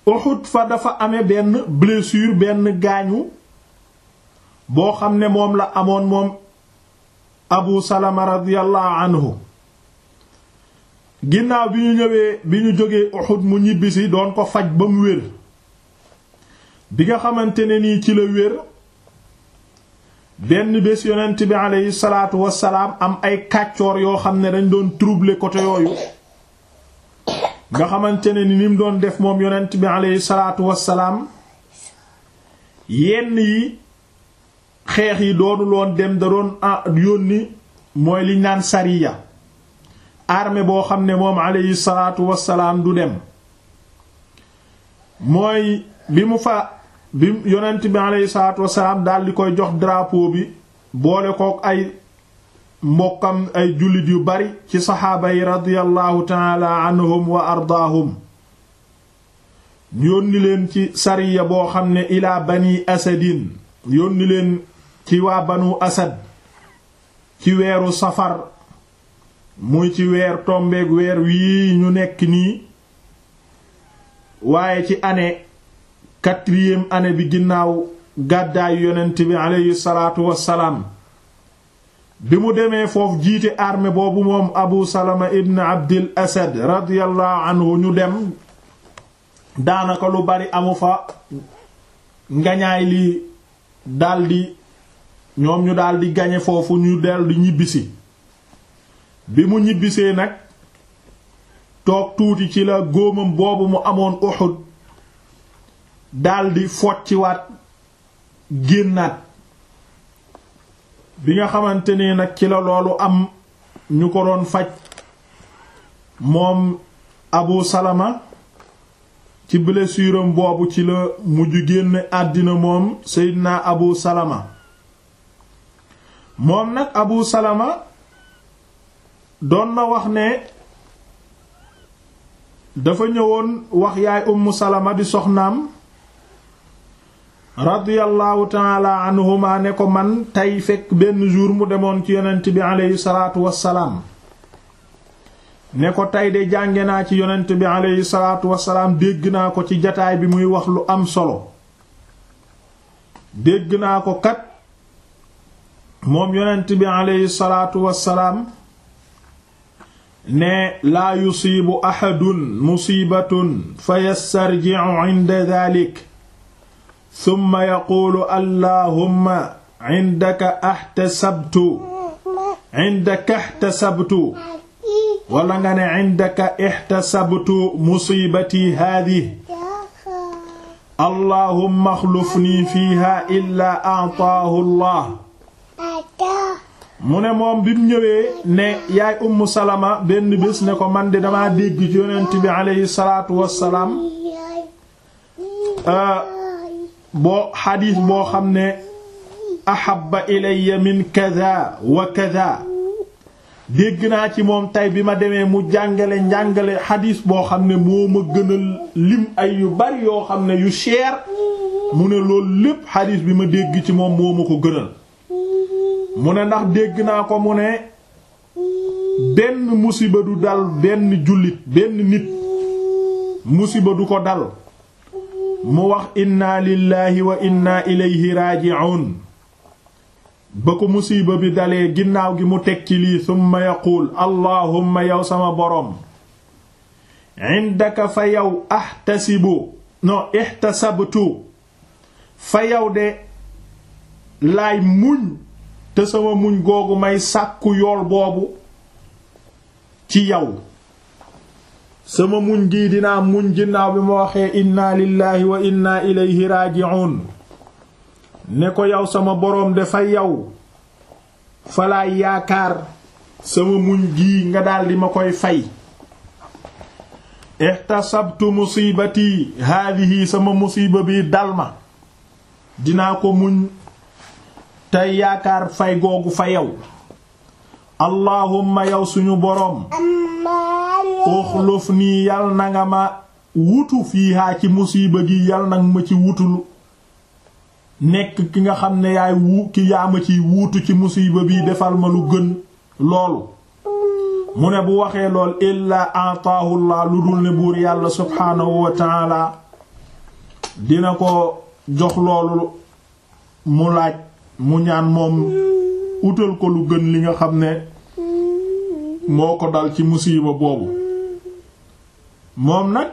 Uhud fa dafa amee benn blessure benn gaañu boo xam ne moom la amoon moom Abu Salama radiyallahu anhu ginnaaw bi ñu ñëwee bi ñu jógee Uhud mu ñibbisi doon ko faj ba mu wér bi nga xamante ne nii ci la wér benn bés yonent bi aleyhi salaatu wassalaam am ay kàccoor yoo xam ne dañ doon troubler côté yooyu nga xamante ne ni ni mu doon def moom yonent bi aleyhi salaatu wassalaam yenn yi xeex yi doonu loon dem da doon yónni mooy liñ naan sariya armée boo xam ne moom aleyhi salaatu wassalaam du dem mooy bi mu fa bi yonent bi aleyhi salaatu wassalaam daal di koy jox drapeau bi boole kook ay mbokkam ay jullit yu bari ci saxaaba yi radiyallahu taala anhum wa ardaahum yónni leen ci sariya boo xam ne ilaa bani asadin yónni leen ci waa banu asad ci weeru safar muy ci weer tombeeg weer wii ñu nekk nii waaye ci année quatrième année bi ginnaaw gàddaayu yonent bi aleyhi salaatu wassalaam bi mu demee foofu jiite armée boobu moom abu salama ibn abdil asad radiyallahu anhu ñu dem daanaka lu bari amu fa ngañaay li daldi ñoom ñu daldi gañe foofu ñu daldi ñibbisi bi mu ñibbisee nag toog tuuti ci la góomam boobu mu amoon Uhud daldi focciwaat génnaat bi nga xamante ne nag ci la loolu am ñu ko doon faj moom Abu Salama ci blessure am boobu ci la mujj génn àddina moom Seydina Abu Salama moom nag Abu Salama doon na wax ne dafa ñëwoon wax yaay Ummu Salama di soxnaam radiyallahu taala anhuma ne ko man tey fekk benn jour mu demoon ci yonent bi aleyhi salaatu wassalaam ne ko tey de jànge naa ci yonent bi aleyhi salaatu wassalaam dégg naa ko ci jataay bi muy wax lu am solo dégg naa ko kat moom yonent bi aleyhi salaatu wassalaam ne laa yusiibu ahadun musiibatun fa yastarji'u 'inda dhalik summa yaquulu allahumma indaka ahtasabtu indaka ihtasabtu wala nga ne indaka ihtasabtu musiibati haadihi allahumma axlufnii fiiha illaa a'taahu allah mu ne moom bi mu ñëwee ne yaay ummu salama benn bés ne ko man de damaa dégg ci yonent bi aleyhi salaatu wassalaam boo xadiis boo xam ne ahabba ilayya min kada wa kada dégg naa ci moom tey bi ma demee mu jàngale njàngale xadiis boo xam ne moo ma gënal lim ay yu bari yoo xam ne yu cher mu ne loolu lépp xadiis bi ma dégg ci moom moo ma ko gënal mu ne ndax dégg naa ko mu ne benn musiba du dal benn jullit benn nit musiba du ko dal mu wax inna lillahi wa inna ilayhi raaji'un ba ko musiba bi dalee ginnaaw gi mu teg ci lii summa yaquul allahumma yow sama boroom indaka fa yow ahtasibu no ihtasabtu fa yow de laay muñ te sama muñ googu may sàkku yool boobu ci yow sama muñ gii dinaa muñ ginnaaw bi ma waxee inna lillahi wa inna ilayhi raaji'un ne ko yow sama boroom dafa yow falaay yaakaar sama muñ gii nga daldi ma koy fay ihtasabtu musibati haadihi sama musiba bi dal ma dinaa ko muñ tey yaakaar fay googu fa yow allahumma yow suñu boroom uxluf nii yal na nga ma wutu fiihaa ci musiba gi yal nag ma ci wutul nekk ki nga xam ne yaay wu ki yaa ma ciy wuutu ci musiba bi defal ma lu gën loolu mu ne bu waxee lool illaa ataahu llah lu dul ne buur yàlla subhaanahu wa taala dina ko jox loolu mu laaj mu ñaan moom utal ko lu gën li nga xam ne moo ko dal ci musiiba boobu moom nag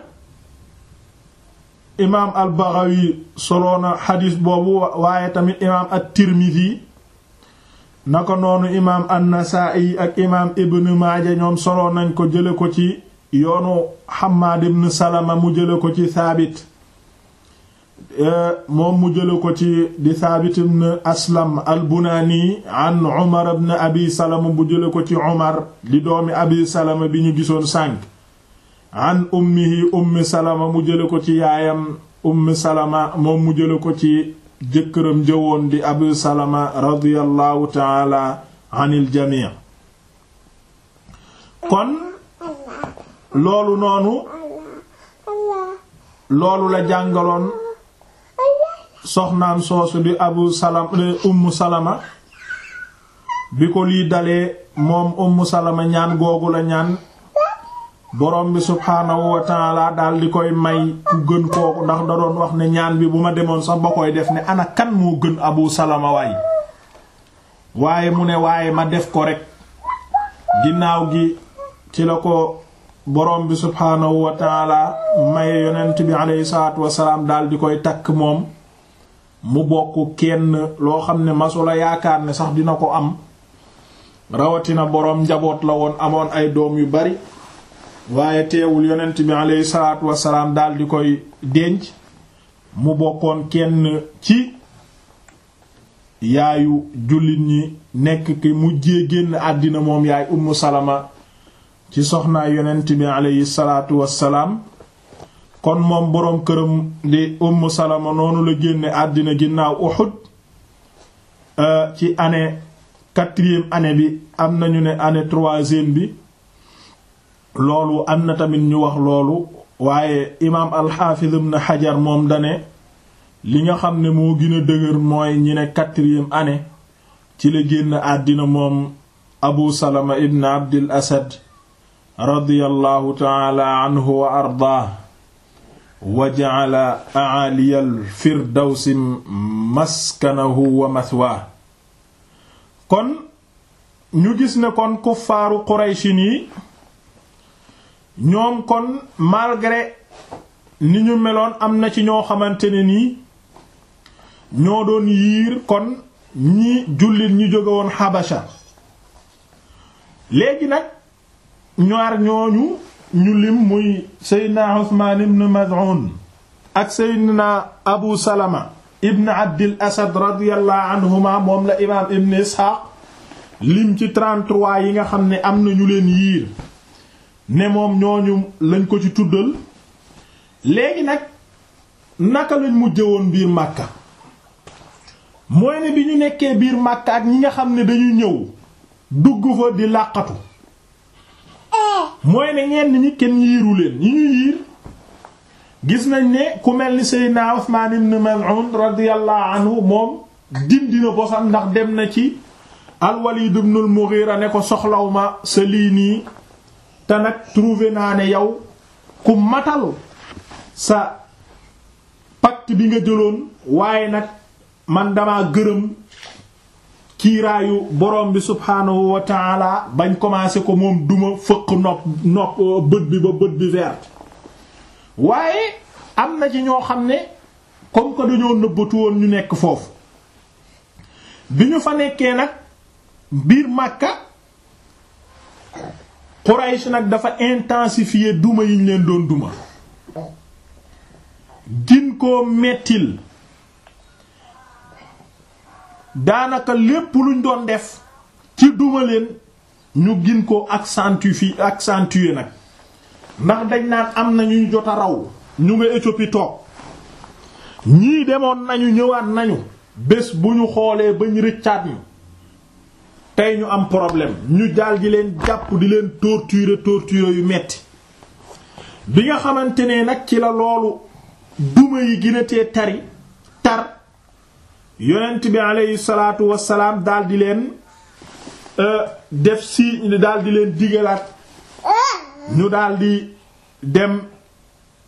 imaam al-Baghawi soloona xadiis boobu waaye tamit imaam at-Tirmidhi naka noonu imaam an-Nasaa'i ak imaam Ibn Maaja ñoom solo nañ ko jële ko ci yoonu Hammaad ibn Salama mu jële ko ci Saabit moom mu jële ko ci di Saabit ibn Aslam al-Bunaani an Umar ibn Abi Salama bu jële ko ci Umar di doomi Abi Salama bi ñu gisoon sànk an ummihi ummi Salama mu jële ko ci yaayam ummi Salama moom mu jële ko ci jëkkëram jëwoon di Abu Salama radiyallahu taala anil jamii kon loolu noonu loolu la jàngaloon soxnaam soosu di Abu Salama di Ummu Salama bi ko lii dalee moom Ummu Salama ñaan googu la ñaan borom bi subhaanahu wa taala daal di koy may ku gën kooku ndax da doon wax ne ñaan bi bu ma demoon sax ba koy def ne ana kan moo gën Abu Salama waay waaye mu ne waaye ma def ko rek ginnaaw gi ci la ko borom bi subhaanahu wa taala maye yonent bi aleyhi salaatu wasalaam daal di koy takk moom mu bokk kenn loo xam ne masula yaakaar ne sax dina ko am rawatina boroom njaboot la woon amoon ay doom yu bari waaye teewul yonent bi aleyhi salaatu wasalaam daal di koy denc mu bokkoon kenn ci yaayu jullit ñi nekk ki mujjee génn àddina moom yaay ummu salama ci soxnaa yonent bi aleyhi salaatu wasalaam kon moom boroom këram di ummu salama noonu la génne àddina ginnaaw Uhud ci année quatrième année bi am nañu ne année troisième bi loolu am na tamit ñu wax loolu waaye imaam alxaafiz ibn xajar moom dane li nga xam ne moo gën a dëgër mooy ñi ne quatrième année ci la génn àddina moom abu salama ibn abdil asad radiyallahu taala anhu wa ardaah wa ja'ala a'aliyal firdawsi maskanahu wa mathwaa kon ñu gis ne kon kuffaaru qurayshin yi ñoom kon malgré ni ñu meloon am na ci ñoo xamante ne nii ñoo doon yiir kon ñi jullit ñi jóge woon Habasha léegi nag ñaar ñooñu ñu lim muy Seydina Usmaan ibn Maz'un ak Seydina Abu Salama ibn Abdil Asad radiyallahu anhuma moom la imaam Ibn Ishaq lim ci 33 yi nga xam ne am na ñu leen yiir ne moom ñooñu lañ ko ci tuddal léegi nag naka lañ mujje woon biir Makka mooy ne bi ñu nekkee biir Makka ak ñi nga xam ne dañu ñëw dugg fa di làqatu mooy ne ñenn ñi kenn yiiru leen ñi ñu yiir gis nañ ne ku mel ni Seydina Usmaan ibn Maz'un radiyallahu anhu moom dindi na bosam ndax dem na ci al-Walid ibn al-Mughira ne ko soxlaw ma sa lii nii te nag trouvé naa ne yow ku matal sa pacte bi nga jëloon waaye nag man dama gërëm kiiraayu borom bi subhaanahu wa taala bañ commencé ko moom duma fëq nopp nopp bët bi ba bët bi vert waaye am na ci ñoo xam ne comme que dañoo nëbbatu woon ñu nekk foofu bi ñu fa nekkee nag biir Makka Quraysh nag dafa intensifier duma yi ñu leen doon duma gin koo mettil daanaka lépp luñ doon def ci duma leen ñu gin ko accentuer accentuer nag ndax dañ naan am na ñuy jot a raw ñu nga Éthiopie toog ñii demoon nañu ñëwaat nañu bés bu ñu xoolee ba ñu rëccaat ñu tey ñu am problème ñu daal di leen jàpp di leen torturer torturer yu metti bi nga xamante ne nag ci la loolu duma yi gën a tee tari tar yonent bi aleyhi salaatu wassalaam daal di leen def si daal di leen digalaat ñu daal di dem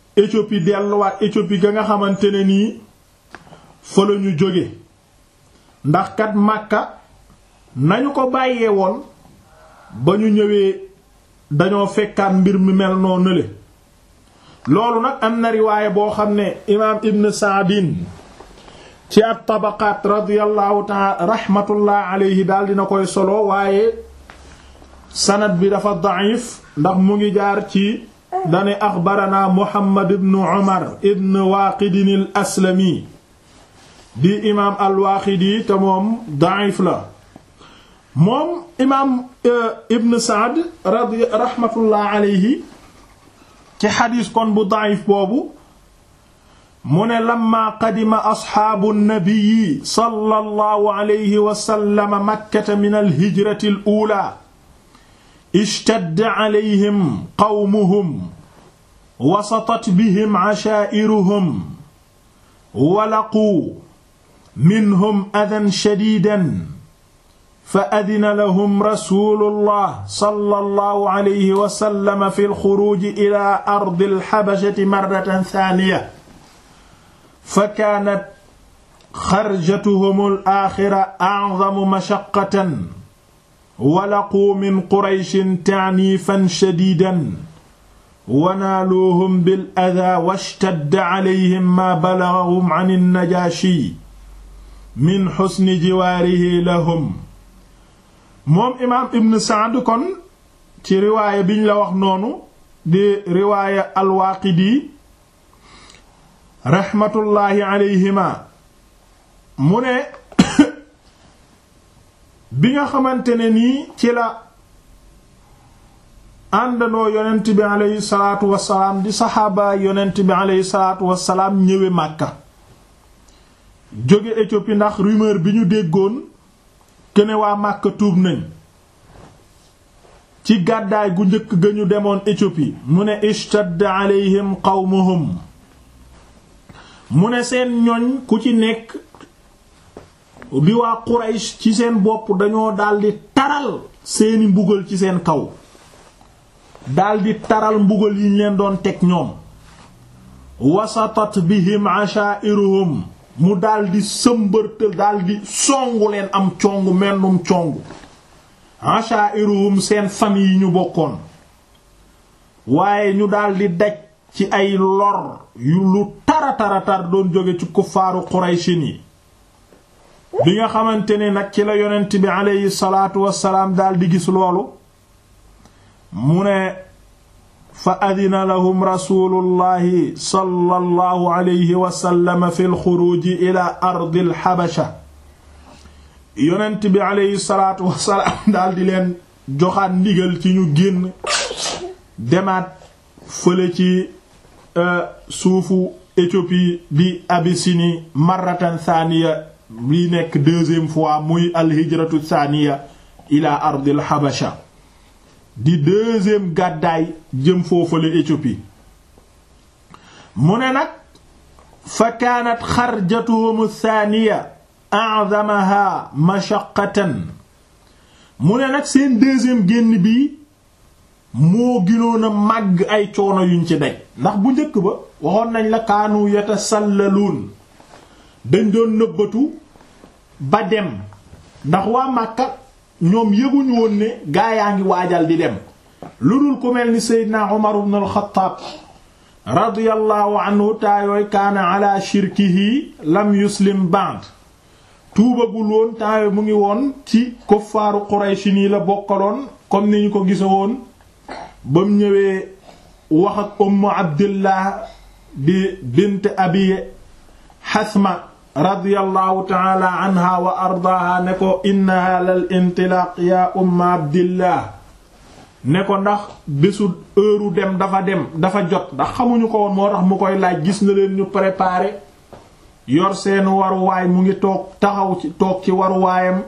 Éthiopie delluwaat Éthiopie ga nga xamante ne nii fa la ñu jóge ndax kat Makka nañu ko bàyyee woon ba ñu ñëwee dañoo fekkaat mbir mi mel noo nële loolu nag am na riwaaya boo xam ne imaam Ibn Saadin ci at tabaqaat radiyallahu ta'ala rahmatullah alayhi daal dina koy solo waaye sanad bi dafa da'if ndax mu ngi jaar ci dane axbarana Muhammad ibn Umar ibn Waaqidin al aslami di imaam al Waaqidi te moom da'if la moom imaam Ibn Saad radi rahmatullah alayhi ci xadiis kon bu da'if boobu mu ne lamma qadima asxaabu nnabiyi sallallahu alayhi wa sallam makkata min alhijrati al-uulaa ishtadda alayhim qawmuhum wasatat bihim ashaa'iruhum walaquu minhum adan shadiidan fa adina lahum rasuulullah sallallahu alayhi wa sallam fi al-xuruuji ilaa ardi al-habashati marratan saaniya fa kaanat xarjatuhum al-aaxira a'zamu mashaqqatan wa laquu min qurayshin ta'niifan shadiidan wa naaluuhum bil-adaa washtadda alayhim maa balaghahum 'an an-najaashii min husni jiwaarihi lahum moom imaam Ibn Sa'd kon ci riwaaya biñ la wax noonu di riwaaya al-Waaqidi raxmatullaahi alayhima mu ne bi nga xamante ne nii ci la àndandoo yonent bi aleyhi salaatu wasalaam di saxaaba yonent bi aleyhi salaatu wasalaam ñëwe Màkka jóge Éthiopie ndax rumeur bi ñu déggoon kene waa Màkka tuub nañ ci gàddaay gu njëkk ga ñu demoon Éthiopie mu ne ishtadda aleyhim qawmuhum mu ne seen ñoñ ku ci nekk di waa Quraysh ci seen bopp dañoo daldi taral seeni mbugal ci seen kaw daldi taral mbugal yi ñu leen doon teg ñoom wasatat bihim ashairuhum mu daldi sëmbërtal daldi songu leen am congu mennum congu ashairuhum seen famille yi ñu bokkoon waaye ñu daldi daj ci ay lor yu lu tara tara tar doon jóge ci kuffaaru Qurayshin yi bi nga xamante ne nag ci la yonent bi aleyhi salaatu wassalaam daldi gis loolu mu ne fa adina lahum rasulullahi sallallahu alayhi wa sallam fi lxuruji ila ardi alxabasha yonent bi aleyhi salaatu wassalaam daldi leen joxaat ndigal ci ñu génn demaat fële ci suufu Éthiopie bi Abyssinie marratan thaniya bi nekk deuxième fois muy alhijratu thaniya ila ardil habasha di deuxième gàddaay jëm foofale Éthiopie mu ne nag fa kaanat xarjatuhum thaniya a'zamaha mashaqqatan mu ne nag seen deuxième génn bi moo ginoon a màgg ay coono yuñ ci daj ndax bu njëkk ba waxoon nañ la kaanu yatasallaluun dañ doon nëbbatu ba dem ndax waa Màkka ñoom yëguñu woon ne gaa yaa ngi waajal di dem lu dul ku mel ni Seydina Umar ibn al-Khattab radiyallahu anhu taayooy kaana ala shirkihi lam yuslim ba'd tuubagul woon taayooy mu ngi woon ci kuffaaru Qurayshi nii la bokkaloon comme ni ñu ko gisa woon ba mu ñëwee wax ak ummu abdillah di bint abi xasma radiyallahu taala anha wa ardaaha ne ko innaha lal intilaaq ya umma abdillah ne ko ndax bésu heure dem dafa dem dafa jot ndax xamuñu ko woon moo tax mu koy laaj gis na leen ñu préparé yor seen waruwaay mu ngi toog taxaw ci toog ci waruwaayam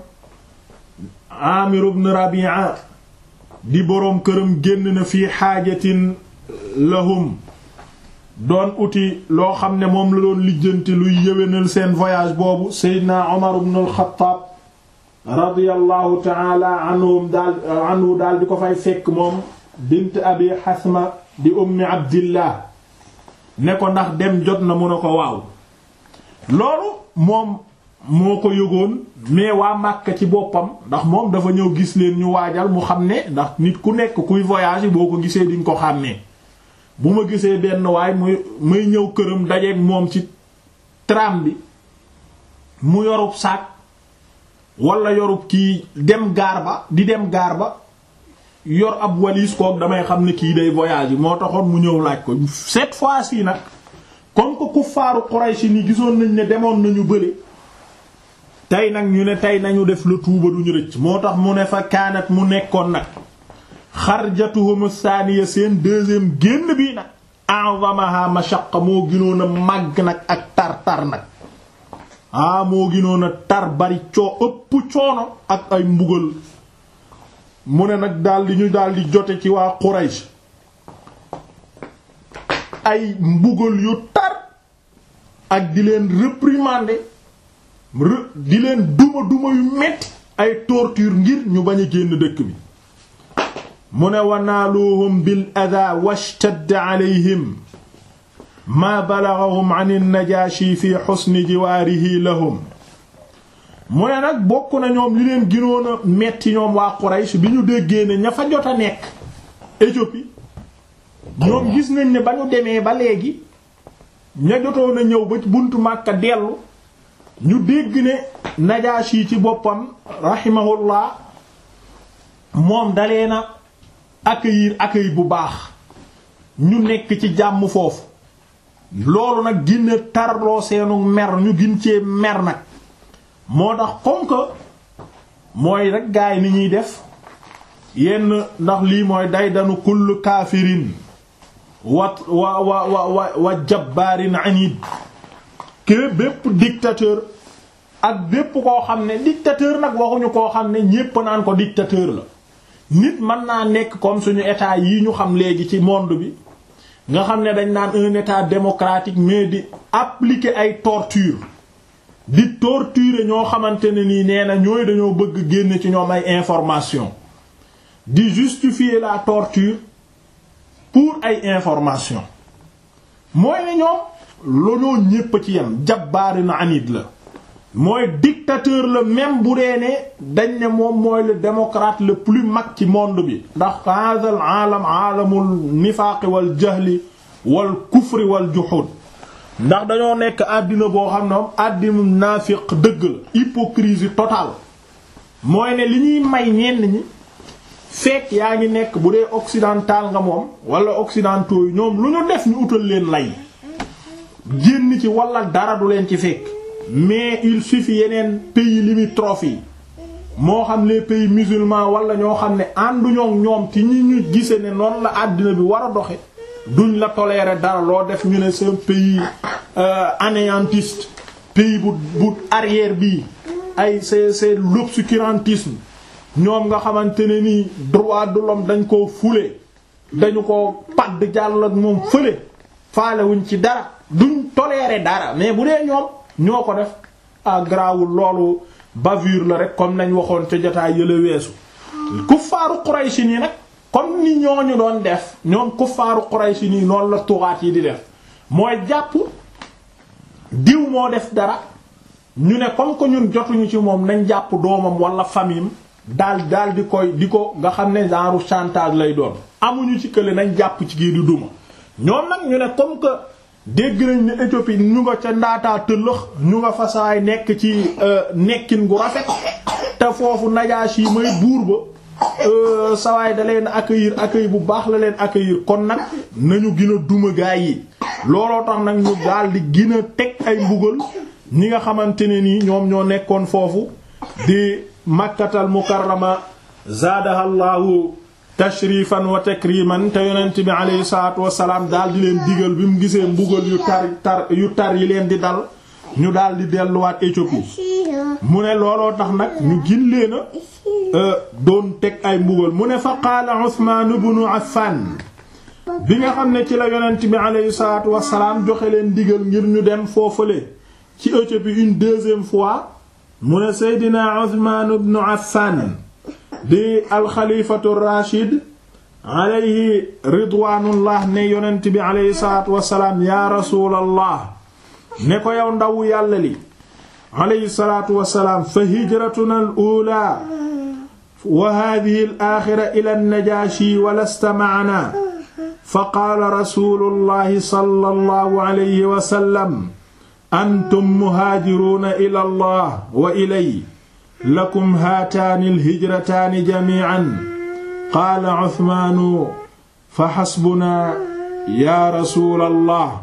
Amir ibn Rabi'a di boroom këram génn na fii xaajatin lahum doon uti loo xam ne moom la doon lijjanti luy yéwénal seen voyage boobu Seydina Omar ibn al-Khattab radiyallahu ta'ala anhum daal anhu daal di ko fay fekk moom bint abi Hasma di ummi Abdillah ne ko ndax dem jot na mu ne ko waaw loolu moom moo ko yëgoon mais waa Makka ci boppam ndax moom dafa ñëw gis leen ñu waajal mu xam ne ndax nit ku nekk kuy voyage boo ko gisee diñ ko xàmmee bu ma gisee benn waay muy muy ñëw këram dajeeg moom ci tram bi mu yorub saak wala yorub kii dem gaar ba di dem gaar ba yor ab valise kook damay xam ne kii day voyage moo taxoon mu ñëw laaj ko cette fois-ci nag comme que kuffaaru Quraysh ni gisoon nañ ne demoon nañu bële tey nag ñu ne tey nañu def le tuuba duñu rëcc moo tax mu ne fa kaanat mu nekkoon nag xarjatuhum saaniya seen deuxième génn bii nag a'zamaha mashaqqa moo gënoon a màgg nag ak tar tar nag ah moo gënoon a tar bari coo ëpp coono ak ay mbugal mu ne nag daldi ñu daldi jote ci waa Quraysh ay mbugal yu tar ak di leen réprimander di leen duma duma yu metti ay torture ngir ñu bañ a génn dëkk bi mu ne wanaaluhum bil adaa washtadda alayhim maa balaghahum an an-najaashi fi husni jiwaarihi lahum mu ne nag bokk na ñoom li leen gënoon a metti ñoom waa Quraysh bi ñu déggee ne ña fa jot a nekk Éthiopie ñoom gis nañ ne ba ñu demee ba léegi ña jotoon a ñëw ba buntu Makka dellu ñu dégg ne Najaashi ci boppam rahimahullah moom dalee na accueillir accueil bu baax ñu nekk ci jàmm foofu loolu nag ginna tarloo seenu mer ñu gin cee mer nag moo tax comme que mooy rek gaay ni ñuy def yenn ndax lii mooy day danu kull kaafirin wa wa wa wa wa jabbaarin anid ke bépp dictateur ak bépp koo xam ne dictateur nag waxuñu koo xam ne ñépp naan ko dictateur la nit mën naa nekk comme suñu état yi ñu xam léegi ci monde bi nga xam ne dañ naan un état démocratique mais di appliquer ay torture di torturer ñoo xamante ne nii nee na ñooy dañoo bëgg génn ci ñoom ay information di justifier la torture pour ay information mooy ne ñoom looloo ñépp ci yem jabbaari na anid la mooy dictateur la même bu dee ne dañ ne moom mooy le démocrate le plus mag ci monde bi ndax hadal aalam aalamul nifaaqi wal jahli wal kufri wal juhud ndax dañoo nekk àddina boo xam ne moom àddina naafiq dëgg la hypocrisie totale mooy ne li ñuy may ñenn ñi fekk yaa ngi nekk bu dee occidental nga moom wala occidentaux yi ñoom lu ñu def ñu utal leen lay génn ci wala dara du leen ci fekk mais il suffit yeneen pays limitrophes yi moo xam les pays musulmans wala ñoo xam ne ànduñoo ñoom ci ñi ñu gise ne noonu la àddina bi war a doxe duñ la tolérer dara loo def ñu ne c'est un pays anéantiste pays bu bu arrière bii ay c'est c'est l'obscurantisme ñoom nga xamante ne nii droit de l'homme dañ koo fule dañu ko padd jàll ak moom fële faalewuñ ci dara duñ tolérer dara mais bu dee ñoom ñoo ko def ah grawul loolu bavure la rek comme nañ waxoon ca jotaay yële weesu kuffaaru Quraysh nii nag comme ni ñooñu doon def ñoom kuffaaru Quraysh nii noonu la tuxaat yi di def mooy jàpp diw moo def dara ñu ne comme que ñun jotuñu ci moom nañ jàpp doomam wala famille daal daal di koy di ko nga xam ne genre chantage lay doon amuñu ci kële nañ jàpp ci kii di duma ñoom nag ñu ne comme que dégg nañ ne Éthiopie ñu nga ca ndaataa tëllëx ñu nga fasaay nekk ci nekkin gu rafet te foofu Najaashi may buur ba sawaay da leen accueillir accueil bu baax la leen accueillir kon nag nañu gën a duma gaay yi looloo tax nag ñu daal di gën a teg ay mbugal ñi nga xamante ne nii ñoom ñoo nekkoon foofu di makkatal mukarrama zaadaha llahu tashrifan wa takriman te yonent bi alayhi salaatu wasalaam daal di leen digal bi mu gisee mbugal yu tar tar yu tar yi leen di dal ñu daal di delluwaat Éthiopie mu ne looloo tax nag ñu gin leen a doon teg ay mbugal mu ne fa qaala Usmaan ibnu Affan bi nga xam ne ci la yonent bi alayhi salaatu wasalaam joxe leen digal ngir ñu dem foofale ci Éthiopie une deuxième fois mu ne Seydina Usmaan ibnu Affan di alxalifatu rachid alayhi ridwaanullah ne yonent bi alayhi salaatu wassalaam yaa rasuulallah ne ko yow ndaw yàlla li alayhi salaatu wassalaam fa hijratuna al uulaa wa haadihi al aaxira ila an-najaashi wa lasta ma'anaa fa qaala rasuulullahi sallallahu alayhi wa sallam antum muhaajiruuna ila allah wa ilay lakum haataani alhijrataani jamiican qaala Usmaanu fa xasbunaa yaa rasuulallah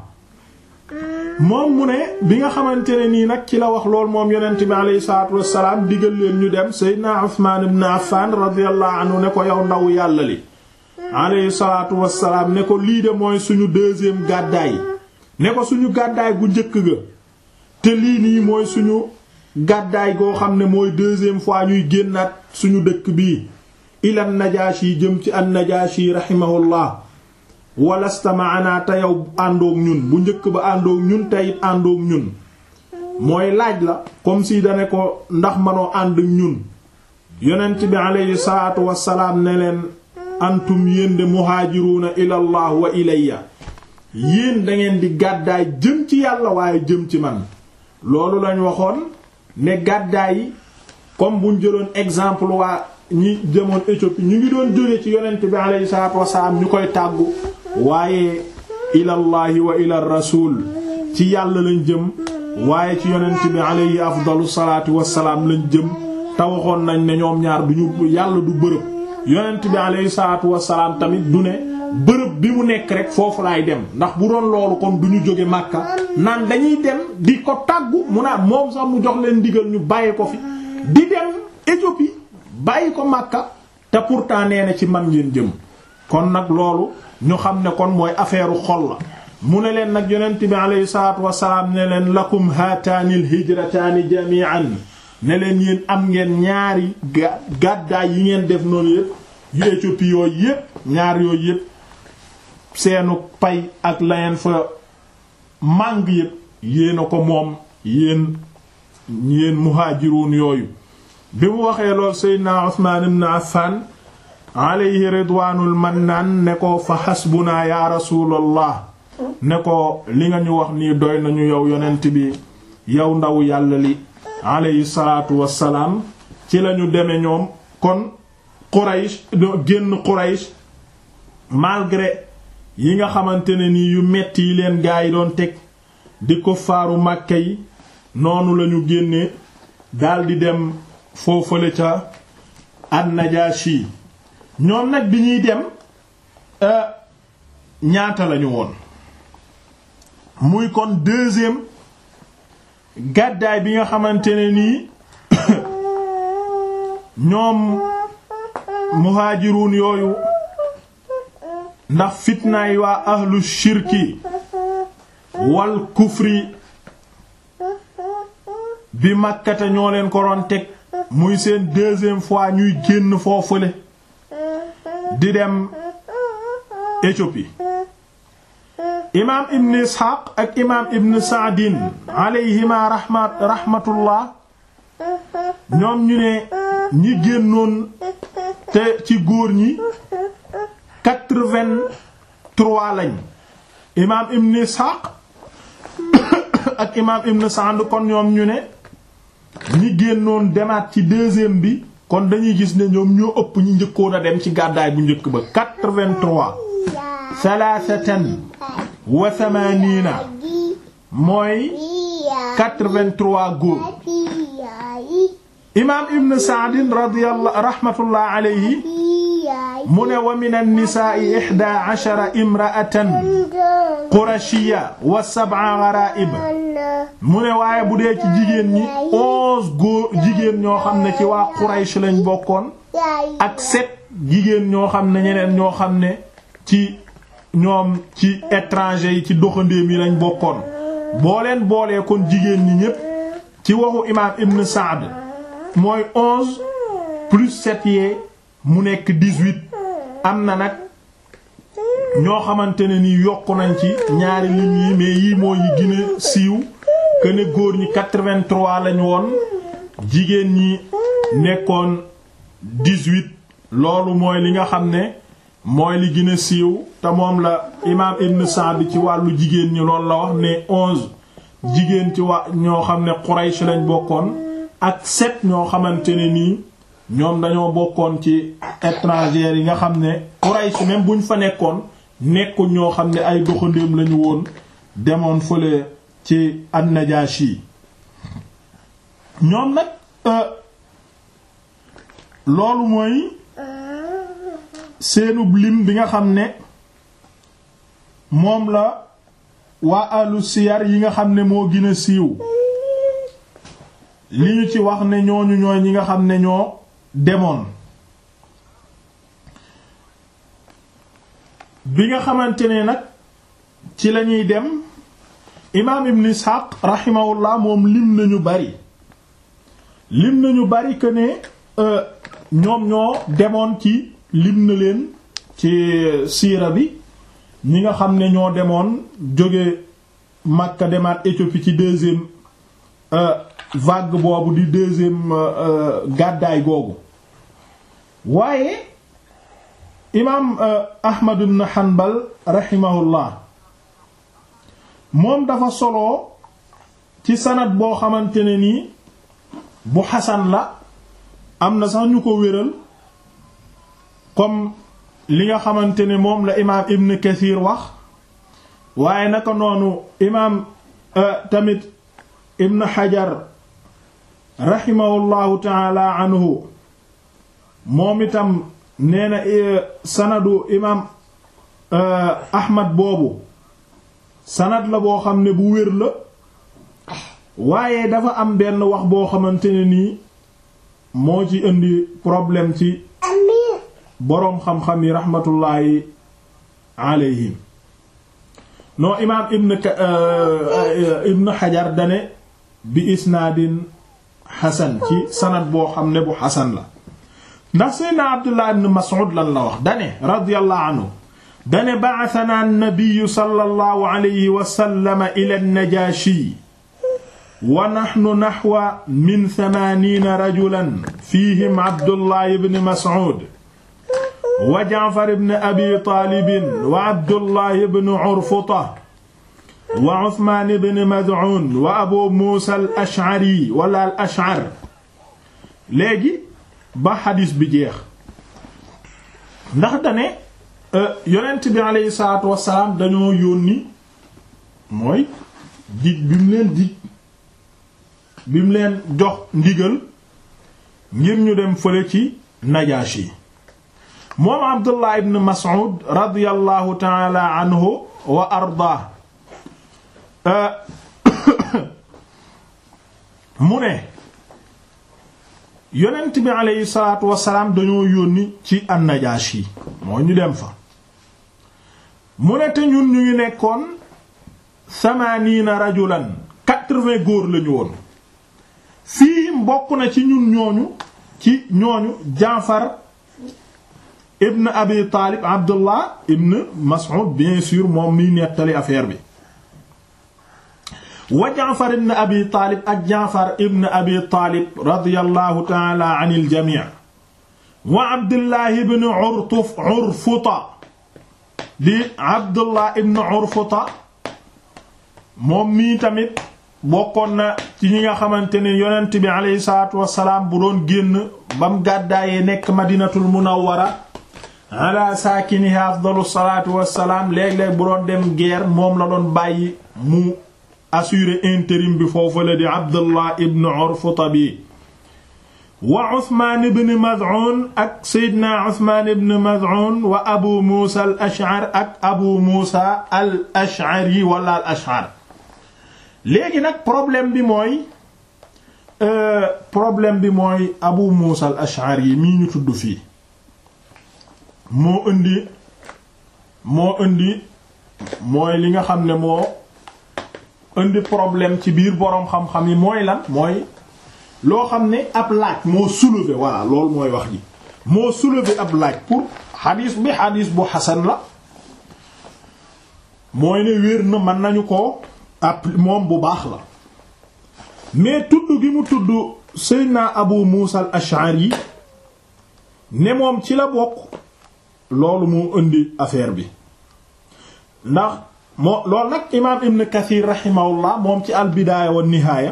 moom mu ne bi nga xamante ne nii nag ci la wax lool moom yonent bi aleyhi salaatu wassalaam digal leen ñu dem Seydina Usmaan ibn Affaan radiyallahu anhu ne ko yow ndaw yàlla li aleyhi salaatu wassalaam ne ko lii de mooy suñu deuxième gàddaay ne ko suñu gàddaay gu njëkk ga te lii nii mooy suñu gàddaay goo xam ne mooy deuxième fois ñuy génnaat suñu dëkk bii ilan Najaashi jëm ci an Najaashi rahimahullah walasta maana te yow àndoog ñun bu njëkk ba àndoog ñun te it àndoog ñun mooy laaj la comme si dane ko ndax manoo ànd ñun yonent bi aleyhi salaatu wassalaam ne leen antum yéen de muhaajiruuna ilallah wa ilayya yéen dangeen di gàddaay jëm ci yàlla waaye jëm ci man loolu lañ waxoon ne gàddaay yi comme buñ jëloon exemple waa ñi jëmoon Éthiopie ñu ngi doon jóge ci yonent bi aleyhi salaatu wassalaam ñu koy tàggu waaye ilallahi wa ila rasul ci yàlla lañ jëm waaye ci yonent bi aleyhi afdalu salaatu wassalaam lañ jëm te waxoon nañ ne ñoom ñaar duñu yàlla du bërëb yonent bi aleyhi salaatu wassalaam tamit du ne bërëb bi mu nekk rek foofu laay dem ndax bu doon loolu kon du ñu jóge Makka naan dañuy dem di ko tàggu mu naan moom sax mu jox leen ndigal ñu bàyyi ko fi di dem Éthiopie bàyyi ko Makka te pourtant nee na ci man ngeen jëm kon nag loolu ñu xam ne kon mooy affaire xol la mu ne leen nag yonent bi aleyhi salaatu wassalaam ne leen lakum haataani alhijrataani jami'an ne leen yéen am ngeen ñaari gàddaay yi ngeen def noonu yépp yu Éthiopie yooyu yépp ñaar yooyu yépp seenu pay ak layeen fa màng yépp yéen a ko moom yéen yéen muhaajiruun yooyu bi mu waxee lool Seydina Usmaan ibn Affan alayhi ridwaanul mannaan ne ko fa xasbunaa yaa rasuulallah ne ko li nga ñu wax nii doy nañu yow yonent bi yow ndaw yàlla li alayhi salaatu wassalaam ci lañu deme ñoom kon Quraysh génn Quraysh malgré yi nga xamante ne nii yu metti yi leen gaa yi doon teg di ko faaru Màkka yi noonu lañu génne daldi dem foofale ca an-Najaashi ñoom nag bi ñuy dem ñaata lañu woon muy kon deuxième gàddaay bi nga xamante ne nii ñoom muhaajiruun yooyu ndax fitnaay waa ahlu shirki wal kufri bi makkate ñoo leen ko doon teg muy seen deuxième fois ñuy génn foofule di dem Éthiopie imaam ibn Ishaq ak imaam ibn Sa'din alayhima rahmat rahmatullah ñoom ñu ne ñi génnoon te ci góor ñi quatre-vingt-trois lañ imaam ibn Ishaq ak imaam ibn Sa'd kon ñoom ñu ne ñi génnoon demaat ci deuxième bi kon dañuy gis ne ñoom ñoo ëpp ñi njëkkoon a dem ci gàddaay bu njëkk ba quatre-vingt-trois thalathatan wa thamanina mooy quatre-vingt-trois góor imaam ibn Sa'd radiyallahu rahmatullah alayhi mu ne wa min an-nisaa'i ihda ashara imra'atan qurashiyya wa sab'a gharaa'ib mu ne waaye bu dee ci jigéen ñi onze góor jigéen ñoo xam ne ci waa Quraysh lañ bokkoon ak sept jigéen ñoo xam ne ñeneen ñoo xam ne ci ñoom ci étranger yi ci doxandéem yi lañ bokkoon boo leen boolee kon jigéen ñi ñépp ci waxu imaam Ibn Sa'd mooy onze plus sept yee mu nekk dix-huit am na nag ñoo xamante ne ni yokku nañ ci ñaari lim yi mais yii moo yi gën a siiw que ne góor ñi quatre-vingt-trois lañ woon jigéen ñi nekkoon dix-huit loolu mooy li nga xam ne mooy li gën a siiw te moom la imaam Ibn Sa'd ci wàllu jigéen ñi loolu la wax ne onze jigéen ci wa ñoo xam ne Quraysh lañ bokkoon ak sept ñoo xamante ne nii ñoom dañoo bokkoon ci étrangers yi nga xam ne Quraysh même buñ fa nekkoon nekkuñ ñoo xam ne ay doxandéem lañu woon demoon fële ci an-Najashi ñoom nag loolu mooy seenub lim bi nga xam ne moom la waa alu siyar yi nga xam ne moo gën a siiw li ñu ci wax ne ñooñu ñooy ñi nga xam ne ñoo demoon bi nga xamante ne nag ci lañuy dem imaam ibn Ishaq rahimahullah moom lim nañu bari lim nañu bari que ne ñoom ñoo demoon ci lim na leen ci siira bi ñi nga xam ne ñoo demoon jóge Makka demaat Éthiopie ci deuxième vague boobu di deuxième gàddaay googu waaye imaam Ahmad ibn Hanbal rahimahullah moom dafa solo ci sanad boo xamante ne nii bu xasan la am na sax ñu ko wéral comme li nga xamante ne moom la imaam Ibn Kathir wax waaye naka noonu imaam tamit Ibn Hajar rahimahullahu taala anhu moom itam nee na sanadu imaam Ahmad boobu sanad la boo xam ne bu wér la waaye dafa am benn wax boo xamante ne nii moo ci indi problème ci boroom xam-xam yi rahmatullahi alayhim non imaam ibn ibn Hajar dane bi isnaadin xasan ci sanad boo xam ne bu xasan la ndax seydna Abdullah ibn Mas'ud lan la wax dane radiyallahu anhu dane ba'athana an-nabiy sallallahu alayhi wa sallam ila an-Najashi wa nahnu nahwa min thamaaniina rajulan fiihim Abdullah ibn Mas'ud wa Ja'far ibn Abi Taalib wa Abdullah ibn Urfuta wa Usmaan ibn Mad'un wa Abu Muusa al-Ash'ari wala al-Ash'ar léegi ba xadis bi jeex ndax dane yonent bi aleyhi salaatu wassalaam dañoo yónni mooy dig bi mu leen dig bi mu leen jox ndigal ngir ñu dem fële ci Najaashi moom Abdullah ibn Mas'ud radiyallahu ta'ala anhu wa ardaa mu ne yonent bi aleyhi salaatu wassalaam dañoo yónni ci an-Najaashi moo ñu dem fa mu ne te ñun ñu ngi nekkoon samaniina rajulan quatre-vingts góor lañu woon fii mbokk na ci ñun ñooñu ci ñooñu Jaafar ibn Abi Taalib Abdullah ibn Mas'ud bien sûr moom miy nettali affaire bi wa Jaafar ibn Abi Taalib ak Jaafar ibn Abi Taalib radiyallahu ta'ala anil jamii wa Abdullah ibn Urtuf Urfuta di Abdullah ibn Urfuta moom mii tamit bokkoon na ci ñi nga xamante ne yonent bi aleyhi salaatu wassalaam bu doon génn bam gàddaayee nekk Madinatul Munawwara ala saakiniha afdalu salaatu wassalaam léeg-léeg bu doon dem guerre moom la doon bàyyi mu assurer intérim bi foofu la di Abdullah ibn Urfuta bi wa Usmaan ibn Maz'un ak Seydina Usmaan ibn Maz'un wa Abu Muusa al-Ash'ar ak Abu Muusa al-Ash'ari wala al-Ash'ar léegi nag problème bi mooy problème bi mooy Abu Muusa al-Ash'ari mii ñu tudd fii moo indi moo indi mooy li nga xam ne moo indi problème ci biir boroom xam-xam yi mooy lan mooy loo xam ne ab laaj moo soulever voilà loolu mooy wax ji moo soulever ab laaj pour xadiis bi xadiis bu xasan la mooy ne wér na mën nañu ko ab moom bu baax la mais tudd gi mu tudd Seydina Abu Muusa al-Ash'ari ne moom ci la bokk loolu moo indi affaire bi ndax moo loolu nag imaam ibn kathir rahimahullah moom ci al bidaaya wa nihaaya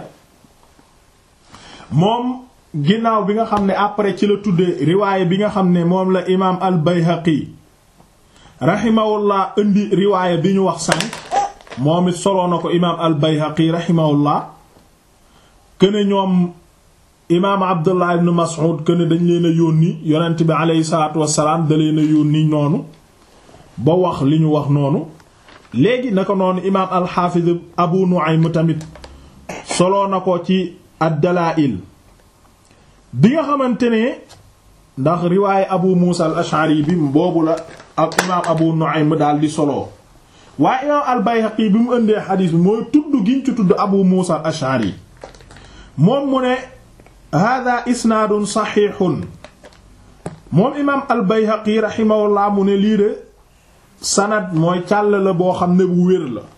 moom ginnaaw bi nga xam ne après ci la tuddee riwaayé bi nga xam ne moom la imaam al bayhaqi rahimahullah indi riwaayé bi ñu wax sànq moom it soloo na ko imaam al bayhaqi rahimahullah këne ñoom imaam abdullah ibn mas'ud këne dañ leen a yónni yonent bi aleyhi salaatu wassalaam da leen a yónni noonu ba wax li ñu wax noonu léegi na ko noonu imaam alxaafiz abu nu'aym tamit soloo na ko ci ad-dalaa'il bi nga xamante ne ndax riwaaye abu muusa al ash'ari bi boobu la ak imaam abu nu'aym daal di soloo waaye imaam al bayhaqi bi mu ëndee xadiis bi mooy tudd giñ ci tudd abu muusa al ash'ari moom mu ne hada isnaadun saxiixun moom imaam al bayhaqi raximahullah mu ne lii de sanad mooy càll la boo xam ne bu wér la